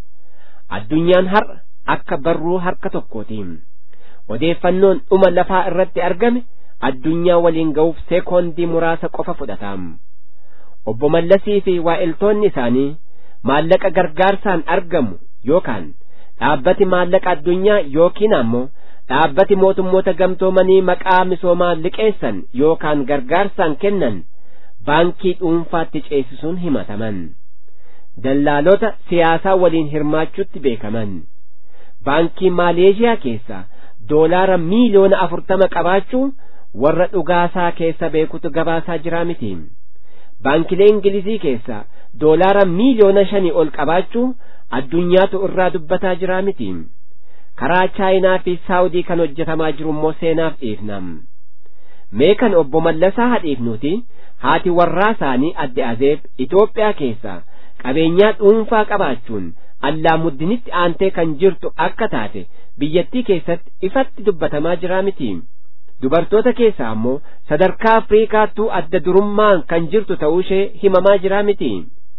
S5: addunyaan har'a akka barruu harka tokkootiin odeeffannoon dhuma lafaa irratti argame addunyaa waliin ga'uuf seekoondii muraasa qofa fudhataam obbo Mallasii fi waa'iltoonni isaanii maallaqa gargaarsaan argamu yookaan dhaabbati maallaqa addunyaa yookiin ammoo dhaabbati mootummoota gamtoomanii maqaa misoomaa liqeessan yookaan gargaarsaan kennan baankii dhuunfaatti ceesisuun himataman dallaalota siyaasaa waliin hirmaachuutti beekaman baankii maaleeshiyaa keessa doolaara miiliyoona afurtama qabaachuu warra dhugaasaa keessa beekutu gabaasaa jiraa miti baankilee ingilizii keessa doolaara miiliyoona shanii ol qabaachuu addunyaatu irraa dubbataa jiraa miti karaa chaayinaa fi saawudii kan hojjetamaa jiru immoo seenaaf dhiifnam mee kan obbo Mallasaa hadhiifnuti haati warraa isaanii adde azeeb Itoophiyaa keessa qabeenyaa dhuunfaa qabaachuun allaa muddinitti aantee kan jirtu akka taate biyyattii keessatti ifatti dubbatamaa jiraa miti dubartoota keessaa ammoo sadarkaa afriikaattuu adda durummaan kan jirtu ta'uu ishee himamaa jiraa miti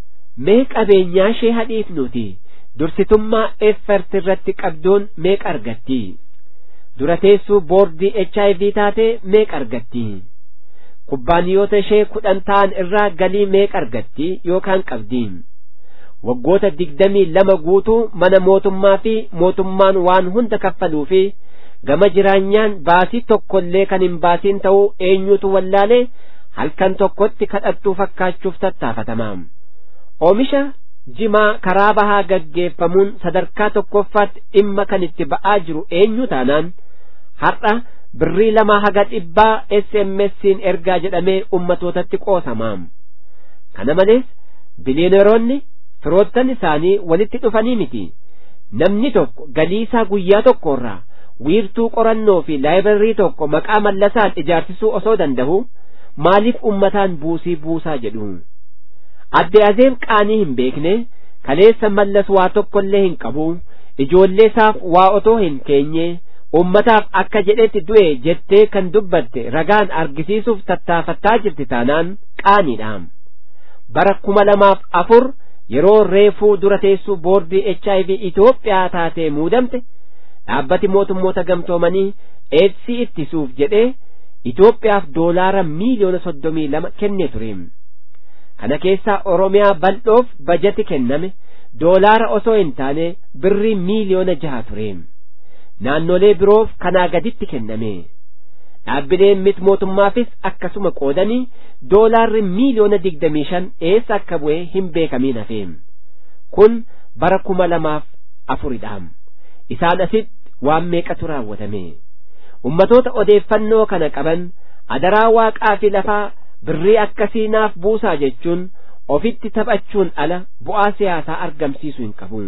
S5: mee qabeenyaa ishee hadhiifnuti dursitummaa effert irratti qabduun meeqa argatti dura teessuu boordii HIV taatee meeqa argatti kubbaaniyoota ishee kudhan ta'an irraa galii meeqa argatti yookaan qabdi waggoota digdamii lama guutuu mana mootummaa fi mootummaan waan hunda kaffaluu fi gama jiraanyaan baasii tokkollee kan hin baasiin ta'uu eenyutu wallaalee halkan tokkotti kadhattuu fakkaachuuf tattaafatama oomisha jimaa karaa bahaa gaggeeffamuun sadarkaa tokkoffaatti dhimma kan itti ba'aa jiru eenyu taanaan har'a birrii lama haga dhibbaa SMS'n ergaa jedhamee ummatootatti qoosama kana malees biliyoneeronni firoottan isaanii walitti dhufanii miti namni tokko galiisaa guyyaa tokkorraa wiirtuu qorannoo fi laayibrarii tokko maqaa mallasaan ijaarsisuu osoo danda'u maaliif ummataan buusii buusaa jedhu adde azeeb qaanii hin beekne kaleessa mallas waa tokkollee hin qabu ijoollee isaaf waa otoo hin keenye ummataaf akka jedhetti du'e jettee kan dubbatte ragaan argisiisuuf tattaafattaa jirti taanaan qaaniidha bara kuma lamaaf afur yeroo reefuu dura teessuu boordii HIV Itoophiyaa taatee muudamte dhaabbati mootummoota gamtoomanii eedsii ittisuuf jedhee Itoophiyaaf doolaara miiliyoona soddomii lama kennee ture kana keessaa Oromiyaa bal'oof bajati kenname doolaara osoo hin taane birrii miiliyoona jaha ture naannolee biroof kanaa gaditti kenname dhaabbileen mit mootummaafis akkasuma qoodanii doolaarri miiliyoona digdamii shan eessa akka bu'e hin beekamiin hafe kun bara kuma lamaaf afuridha isaan asitti waan meeqatu raawwatame ummatoota odeeffannoo kana qaban adaraa waaqaa fi lafaa birrii akkasii naaf buusaa jechuun ofitti taphachuun ala bu'aa siyaasaa argamsiisuu hin qabu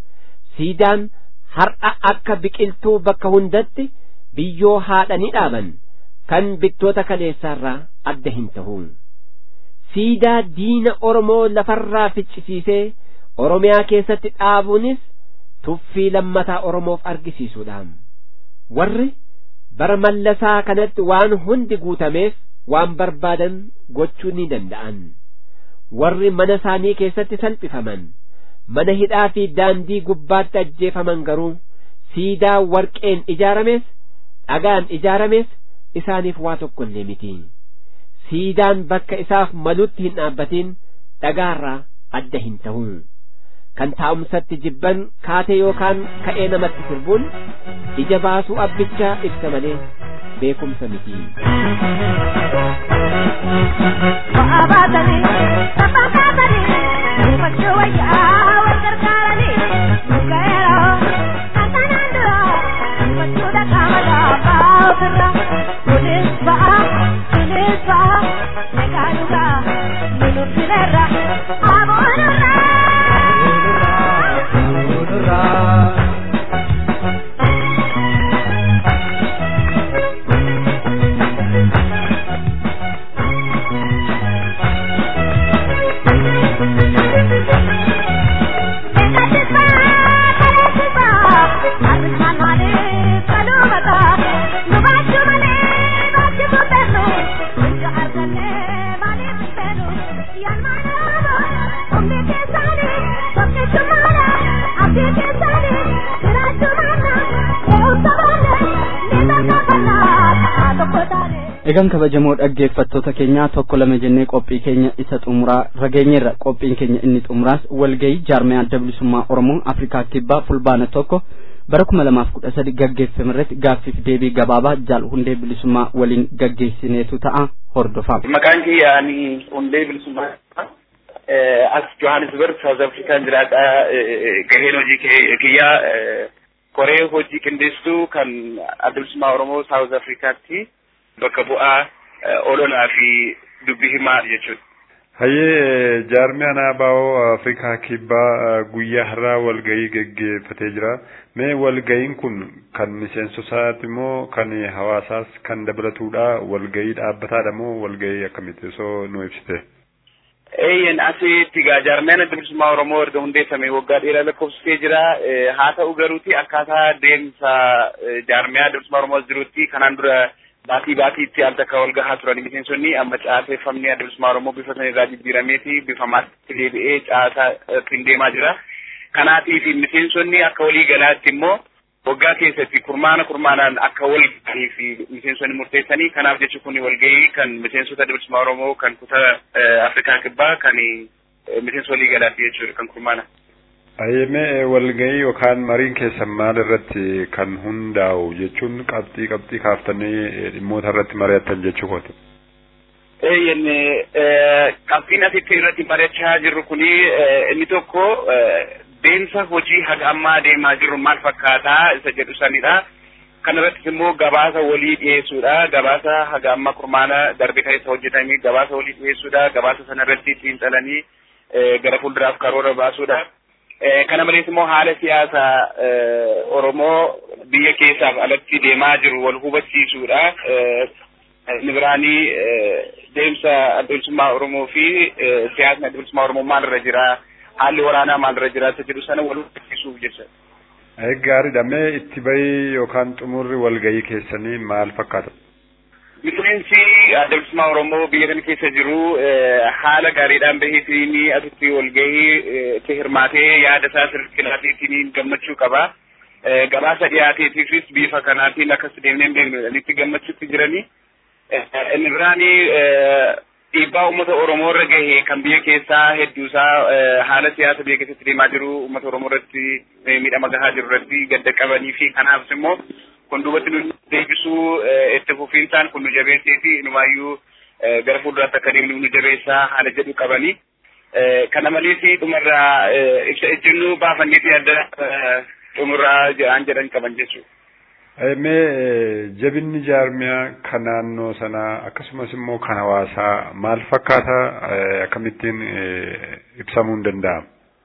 S5: siidaan har'a akka biqiltuu bakka hundatti biyyoo haadhanii dhaaban kan bittoota kaleessaarraa adda hin ta'u siidaa diina oromoo lafarraa ficcisiisee oromiyaa keessatti dhaabuunis tuffii lammataa oromoof argisiisuudha warri bara mallasaa kanatti waan hundi guutameef waan barbaadan gochuu ni danda'an warri mana isaanii keessatti salphifaman mana hidhaa fi daandii gubbaatti ajjeefaman garuu siidaa warqeen ijaarames dhagaan ijaarames isaaniif waa tokko illee miti siidaan bakka isaaf malutti hin dhaabbatin dhagaarraa adda hin ta'u kan taa'umsatti jibban kaatee yookaan ka'ee namatti sirbuun ija baasuu abbichaa ibsa malee beekumsa miti.
S2: egan kabajamoo dhaggeeffattoota keenyaa tokko lama jennee qophii keenya isa xumuraa rageenyeerra qophiin keenya inni xumuraas walgayii jaarmee adda bilisummaa oromoo afrikaa kibbaa fulbaana tokko bara kuma lamaaf kudha sadi gaggeeffame irratti gaaffiif deebii gabaabaa jaal hundee bilisummaa waliin gaggeessineetu ta'a hordofaa.
S6: Maqaan kiyya ani hundee bilisummaa as Johannesburg South Afrikaan jiraadha gaheen hojii kiyyaa koree hojii qindeessituu kan adda bilisummaa oromoo South Afrikaatti. bakka bu'aa ololaa fi dubbii himaa jechuudha.
S7: Hayyee jaarmiyaan ABO Afrikaa kibbaa guyyaa har'aa walgahii geggeeffatee jira. Mee walgahiin kun kan miseensotaati moo kan hawaasaas kan dabalatudha? Walgahii dhaabbataadha moo walgahii akkamitti osoo nu ibsite?
S6: Eeyyen asitti egaa jaarmiyaan adda bilisummaa Oromoo erga hundeeffame waggaa dheeraa lakkoofsisee jira. Haa ta'u garuuti akkaataa deemsa jaarmiyaa adda bilisummaa Oromoo jirutti kanaan dura baatii baatiitti al takka wal gahaa turan miseensonni amma caaseeffamni adda bilisummaa Oromoo bifa sana irraa jijjiirameeti bifa maatti deebi'ee caasaatti deemaa jira. Kanaatiif miseensonni akka walii galaatti immoo waggaa keessatti kurmaana kurmaanaan akka wal gahanii fi miseensonni murteessanii kanaaf jechi kun walgahii kan miseensota adda bilisummaa Oromoo kan kutaa Afrikaa kibbaa kan miseensa walii galaatti jechuudha kan kurmaana.
S7: Ayyemee walgahii yookaan mariin keessan maal irratti kan hundaa'u jechuun qabxii qabxii kaaftanii dhimmoota irratti mari'attan jechuu kooti.
S6: Eeyyen qabxiin asitti irratti mari'achaa jirru kuni inni tokko deemsa hojii haga ammaa deemaa jirru maal fakkaataa isa jedhu sanidha. Kana irrattis immoo gabaasa walii dhiyeessuudha. Gabaasa haga ammaa kurmaana darbe keessa hojjetanii gabaasa walii dhiyeessuudha. Gabaasa sana irratti xiinxalanii gara fuulduraaf karoora baasuudha. kana malees immoo haala siyaasa Oromoo biyya keessaaf alatti deemaa jiru wal hubachiisuudha. Inni biraanii deemsa adda bilisummaa Oromoo fi siyaasni adda bilisummaa Oromoo maalirra jira, haalli waraanaa maalirra jira isa jedhu sana wal hubachiisuuf jecha.
S7: Gaariidha. Mee itti bahii yookaan xumurri walgahii keessanii maal fakkaata?
S6: Miseensi adda bilisummaa Oromoo biyya kana keessa jiru haala gaariidhaan baheetiin asitti walgahii itti hirmaatee yaada isaa sirriitti gammachuu qaba. Gabaasa dhiyaateetiifis bifa kanaatiin akkas deemnee hin beeknu itti gammachuutti jiranii. Inni biraani dhiibbaa uummata Oromoo irra gahe kan biyya keessaa hedduusaa haala siyaasa biyya keessatti deemaa jiru uummata Oromoo irratti miidhama gahaa jiru irratti gadda qabanii fi kanaafis immoo kun duubatti nu deebisuu itti fufiinsaan kun nu jabeessee fi inumaayyuu gara fuulduraatti akka deemnu nu jabeessaa haala jedhu qabanii. Kana malees dhumarraa ibsa ejjennuu baafanneetii adda xumurraa jedhaan jedhan qaban jechuudha.
S7: Mee jabinni jaarmiyaa kan naannoo sanaa akkasumas immoo kan hawaasaa maal fakkaata akkamittiin ibsamuu hin danda'amu?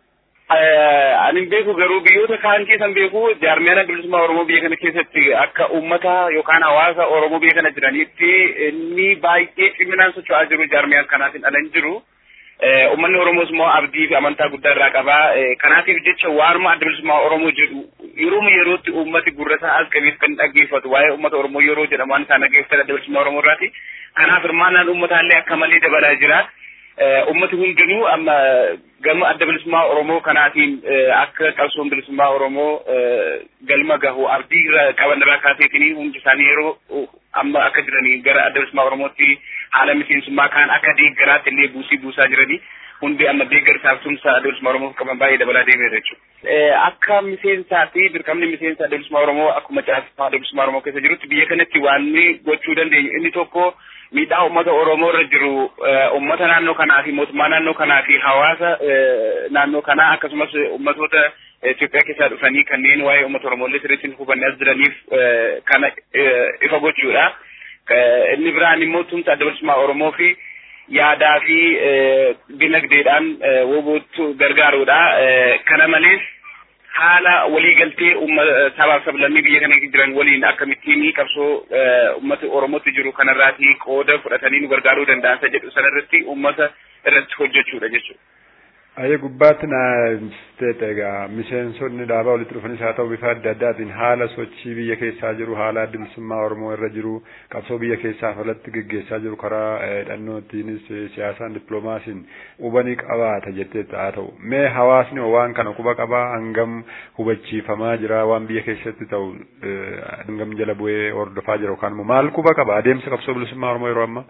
S6: Ani hin beeku garuu biyyoota kaan keessan beeku jaarmiyaan adda bilisummaa Oromoo biyya kana keessatti akka uummata yookaan hawaasa Oromoo biyya kana jiranitti inni baay'ee ciminaan socho'aa jiru jaarmiyaan kanaatiin ala hin jiru. Uummanni Oromoos immoo abdii fi amantaa guddaa irraa qaba. Kanaatiif jecha waanuma adda bilisummaa Oromoo jedhu yeroo yerootti uummati gurrasaa as qabeef kan dhaggeeffatu waa'ee uummata Oromoo yeroo jedhamu waan isaan dhaggeeffatan adda bilisummaa Oromoo irraati. Kanaaf hirmaannaan uummataallee akka malee dabalaa jira. Uummati hundinuu amma gama adda bilisummaa Oromoo kanaatiin akka qabsoon bilisummaa Oromoo galma gahu abdii irra qaban irraa kaaseetiin hundi isaanii yeroo amma akka jiranii gara adda bilisummaa Oromootti haala miseensummaa kaan akka deeggaraatti illee buusii buusaa jiranii hundi amma deeggarsaaf tumsa adda bilisummaa Oromoof qaban baay'ee dabalaa deemeera jechuudha. Akka miseensaa fi dirqamni miseensa adda bilisummaa Oromoo akkuma caasifaa adda bilisummaa Oromoo keessa jirutti biyya kanatti waan gochuu dandeenyu inni tokko miidhaa uummata Oromoo irra jiru uummata naannoo kanaa fi mootummaa naannoo kanaa fi hawaasa naannoo kanaa akkasumas uummatoota Itoophiyaa keessaa dhufanii kanneen waa'ee uummata Oromoo illee sirriitti hubannee as jiraniif kana ifa gochuudha. Inni biraan immoo tumsa adda bilisummaa Oromoo fi yaadaa fi dinagdeedhaan wobootu gargaaruudha. Kana malees haala waliigaltee sabaaf sablammii biyya kana jiran waliin akkamittiin qabsoo uummata Oromootti jiru kanarraati qooda fudhatanii nu gargaaruu danda'an isa jedhu sanarratti uummata irratti hojjechuudha jechuudha.
S7: Ayyee gubbaatti na ibsiteeta egaa miseensonni dhaabaa walitti dhufanis haa ta'u bifa adda addaatiin haala sochii biyya keessaa jiru haala adda bilisummaa Oromoo irra jiru qabsoo biyya keessaaf alatti geggeessaa jiru karaa hidhannootiinis siyaasaan dippiloomaasiin hubanii qabaata jetteetta haa ta'u mee hawaasni waan kana quba qabaa hangam hubachiifamaa jira waan biyya keessatti ta'u hangam jala bu'ee hordofaa jira yookaan immoo maal quba qaba adeemsa qabsoo bilisummaa Oromoo yeroo ammaa.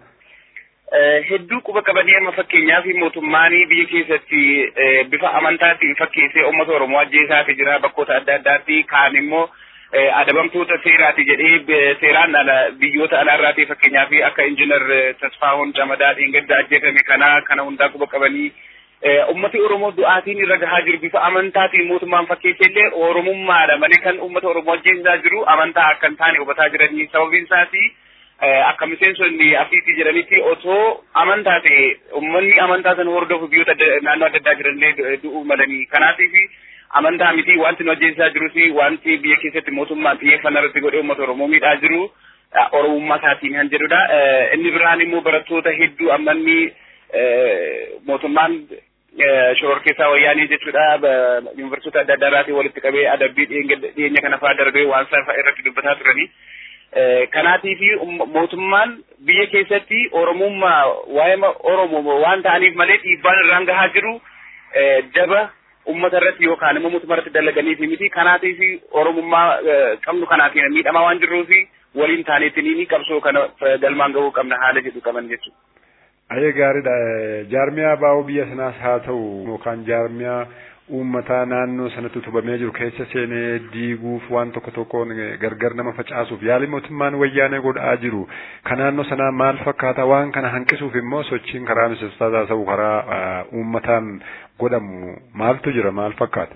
S6: hedduu quba qabanii amma fakkeenyaaf mootummaan biyya keessatti bifa amantaatiin fakkeessee uummata Oromoo ajjeesaati jira bakkoota adda addaatti kaan immoo adabamtoota seeraati jedhee seeraan ala biyyoota alaarraatii fakkeenyaaf akka injiinar Tasfaahun Camadaa Dhiingadda ajjeefame kana kana hundaa quba qabanii ummati Oromoo du'aatiin irra gahaa jiru bifa amantaatiin mootummaan fakkeessee illee Oromummaadha malee kan uummata Oromoo ajjeesaa jiru amantaa akka hin taane hubataa jiranii sababiin isaati. akka miseensonni afiitii jedhanitti otoo amantaa ta'e uummanni amantaa sana hordofu biyyoota naannoo adda addaa jiranillee du'uu malanii kanaatiif amantaa miti wanti nu ajjeesaa jirus wanti biyya keessatti mootummaan xiyyeeffannaa irratti godhee uummata Oromoo miidhaa jiru Oromummaa isaatiin kan jedhudha. Inni biraan immoo barattoota hedduu ammanni mootummaan shoror keessaa wayyaanii jechuudha yuunivarsiitota adda addaa irraatii walitti qabee adabbii dhiyeenya kana fa'aa darbee waan sana irratti dubbataa turanii. kanaatiif mootummaan biyya keessatti oromummaa waa'ee oromoo waan ta'aniif malee dhiibbaan irraan gahaa jiru daba ummata irratti yookaan immoo mootummaa irratti dalaganiif miti kanaatiif oromummaa qabnu kanaatiin miidhamaa waan jirruuf waliin taaneetiin qabsoo kana galmaan gahuu qabna haala jedhu qaban jechuudha.
S7: Ayyee gaariidha. Jaarmiyaa baa'oo biyya sanaas haa ta'u yookaan jaarmiyaa uummataa naannoo sanatti utubamee jiru keessa seenee diiguuf waan tokko tokkoon gargar nama facaasuuf yaali mootummaan wayyaanee godhaa jiru kan naannoo sanaa maal fakkaata waan kana hanqisuuf immoo sochiin karaa miseensotaa ta'u karaa uummataan godhamu maaltu jira maal fakkaata.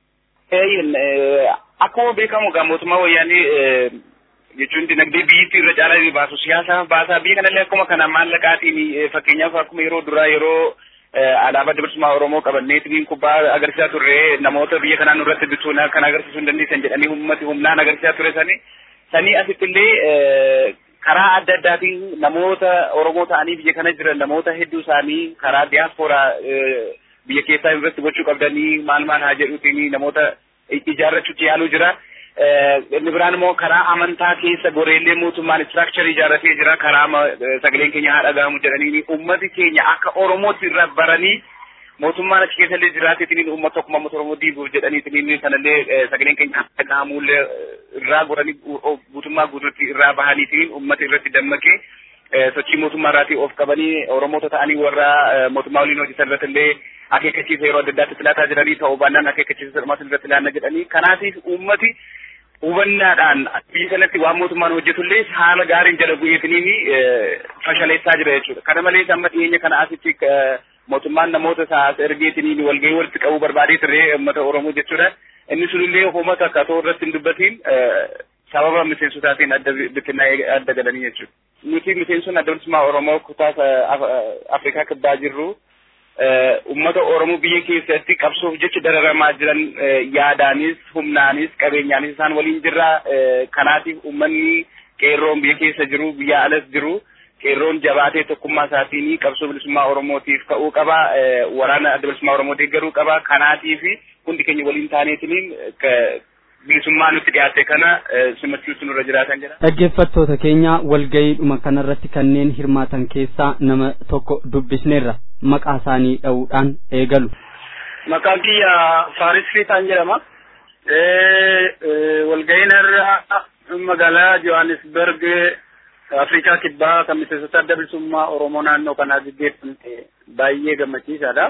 S6: Akkuma beekamu egaa mootummaa wayyaanee jechuun dinagdee biyyittii irra caalaa ni baasu siyaasaaf baasaa biyya kanallee akkuma kana maallaqaatiin fakkeenyaaf akkuma yeroo duraa yeroo alaabaa bilisummaa Oromoo qabanneetiin kubbaa agarsiisaa turre namoota biyya kanaa nurratti bituun kan agarsiisuu hin dandeessan jedhanii ummati humnaan agarsiisaa ture sani sanii asitti illee karaa adda addaatiin namoota Oromoo ta'anii biyya kana jiran namoota hedduu isaanii karaa diyaaspooraa biyya keessaa irratti gochuu qabdanii maal maal haa jedhuutiin namoota ijaarrachuutti yaaluu jira. inni biraan immoo karaa amantaa keessa goreellee mootummaan istiraakcharii ijaarratee jira karaa sagaleen keenya haa dhaga'amu jedhanii ummati keenya akka oromootti irra baranii mootummaan achi keessa illee jiraateetiin uummata tokkummaa uummata oromoo diiguuf jedhaniitiin sanallee sagaleen keenya haa dhaga'amullee irraa goranii guutummaa guutuutti irraa bahaniitiin uummata irratti dammaqee sochii mootummaa irraatii of qabanii oromoota ta'anii warra mootummaa waliin hojjetan irratti illee akeekkachiisa yeroo adda addaatti filaataa jiranii ta'uu baannaan akeekkachiisa dhumaatti irratti ilaalla jedhanii kanaatiif uummati hubannaadhaan biyya kanatti waan mootummaan hojjetullee haala gaariin jala bu'eetiniin fashaleessaa jira jechuudha. Kana malees amma dhiyeenya kana asitti mootummaan namoota isaas ergeetiniin walgahii walitti qabuu barbaadee ture uummata Oromoo jechuudha. Inni sunillee uummata akka ta'u irratti hin dubbatiin sababa miseensotaatiin adda bittinnaa'ee adda galanii jechuudha. Nuti miseensonni adda bilisummaa Oromoo kutaa Afrikaa kibbaa jirru ummata Oromoo biyya keessatti qabsoof jecha dararamaa jiran yaadaanis humnaanis qabeenyaanis isaan waliin jirra. Kanaatiif uummanni qeerroon biyya keessa jiru biyya alas jiru qeerroon jabaatee tokkummaa isaatiin qabsoo bilisummaa Oromootiif ka'uu qaba. Waraana adda bilisummaa Oromoo deeggaruu qaba. Kanaatiif hundi keenya waliin taaneetiin bilisummaa nutti dhiyaate kana simachuutu nurra jiraatan jedha.
S2: Dhaggeeffattoota keenya walgayiidhuma kanarratti kanneen hirmaatan keessaa nama tokko dubbisneerra maqaa isaanii dha'uudhaan eegalu.
S8: Maqaan kiyya Faaris Fiixaan jedhama. Walgayiin irra magaalaa Johannesburg Afrikaa kibbaa kan miseensota adda bilisummaa Oromoo naannoo kanaa gaggeeffamte baay'ee gammachiisaadha.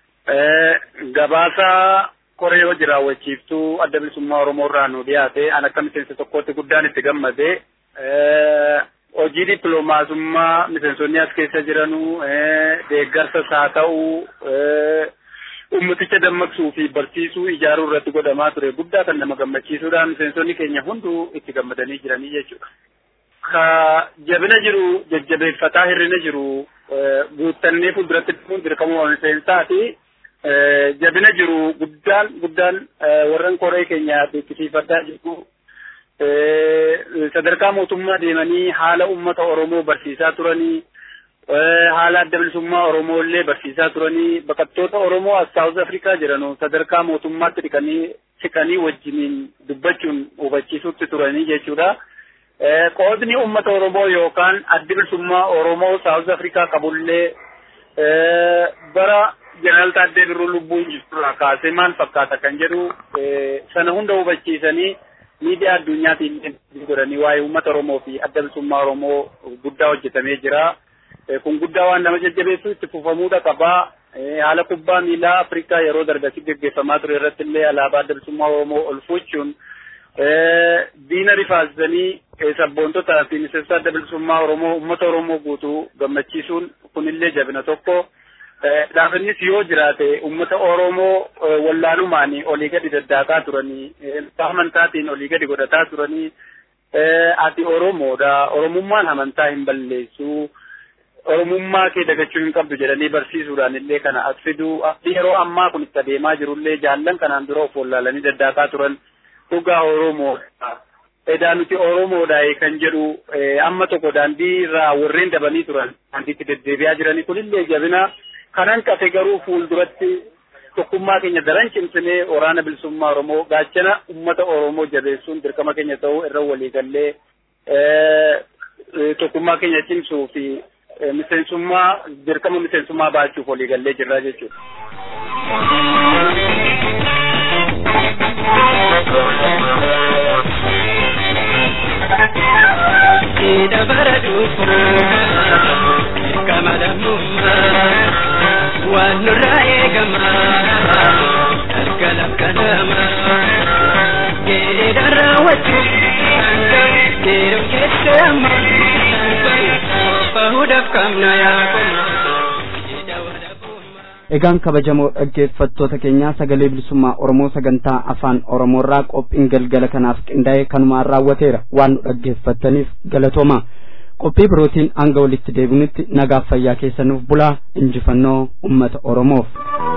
S8: Gabaasa koree hojii raawwachiiftuu adda bilisummaa Oromoo irraa nu dhiyaate an akka miseensa tokkootti guddaan itti gammade. Hojii dippiloomaasummaa miseensonni as keessa jiranu deeggarsas haa ta'u ummaticha dammaqsuu fi barsiisuu ijaaruu irratti godhamaa ture guddaa kan nama gammachiisuudha miseensonni keenya hunduu itti gammadanii jiranii jechuudha. Ka jabina jiru jajjabeeffataa hirrina jiru guuttannee fuulduratti dhufuun dirqamuma miseensaati. jabina jiru guddaan guddaan warran koree keenya beeksisiifadhaa jiru sadarkaa mootummaa deemanii haala ummata Oromoo barsiisaa turanii haala adda bilisummaa Oromoo illee barsiisaa turanii baqattoota Oromoo as Saawuz Afrikaa jiranu sadarkaa mootummaatti dhiqanii siqanii wajjiniin dubbachuun hubachiisutti turanii jechuudha. Qoodni ummata Oromoo yookaan addi bilisummaa Oromoo Saawuz Afrikaa qabullee bara jeneraal Taaddee Birruu lubbuun jirturraa kaasee maal fakkaata kan jedhu sana hunda hubachiisanii miidiyaa addunyaatiin godhanii waa'ee uummata Oromoo fi adda bilisummaa Oromoo guddaa hojjetamee jira. Kun guddaa waan nama jajjabeessu itti fufamuudha qabaa. Haala kubbaa miilaa Afrikaa yeroo dargasi gaggeeffamaa ture irratti illee alaabaa adda bilisummaa Oromoo ol fuuchuun diina rifaasisanii sabboontotaa fi miseensa adda bilisummaa Oromoo uummata Oromoo guutuu gammachiisuun kunillee jabina tokko. Dhaabannis yoo jiraate uummata Oromoo wallaalumaan olii gadi daddaakaa turanii amantaatiin olii gadi godhataa turanii ati Oromoodha Oromummaan amantaa hin balleessu Oromummaa kee dagachuu hin qabdu jedhanii barsiisuudhaan illee kana as fiduu yeroo ammaa kun itti adeemaa jirullee jaallan kanaan dura of wallaalanii daddaakaa turan dhugaa Oromoodha. Edaa nuti Oromoodha kan jedhu amma tokko daandii irraa warreen dabanii turan daandiitti deddeebi'aa jiranii kunillee jabina kanan qabe garuu fuulduratti tokkummaa keenya daran cimsinee waraana bilisummaa Oromoo gaachana ummata Oromoo jabeessuun dirqama keenya ta'uu irra waliigallee tokkummaa keenya cimsuu fi miseensummaa dirqama miseensummaa baachuuf waliigallee jirra jechuudha.
S4: dabara dhufu kama lammummaa waan nurraa eegama akka lakkanama geedara wajjin geerum keessa amma bahuudhaaf qabna yaakuma
S2: Egaan kabajamoo dhaggeeffattoota keenyaa sagalee bilisummaa Oromoo sagantaa afaan Oromoorraa qophiin galgala kanaaf qindaa'e kanumaan raawwateera waan nu dhaggeeffattaniif galatooma. Qophii birootiin hanga walitti deebinutti nagaaf fayyaa keessanuuf bulaa injifannoo uummata Oromoof.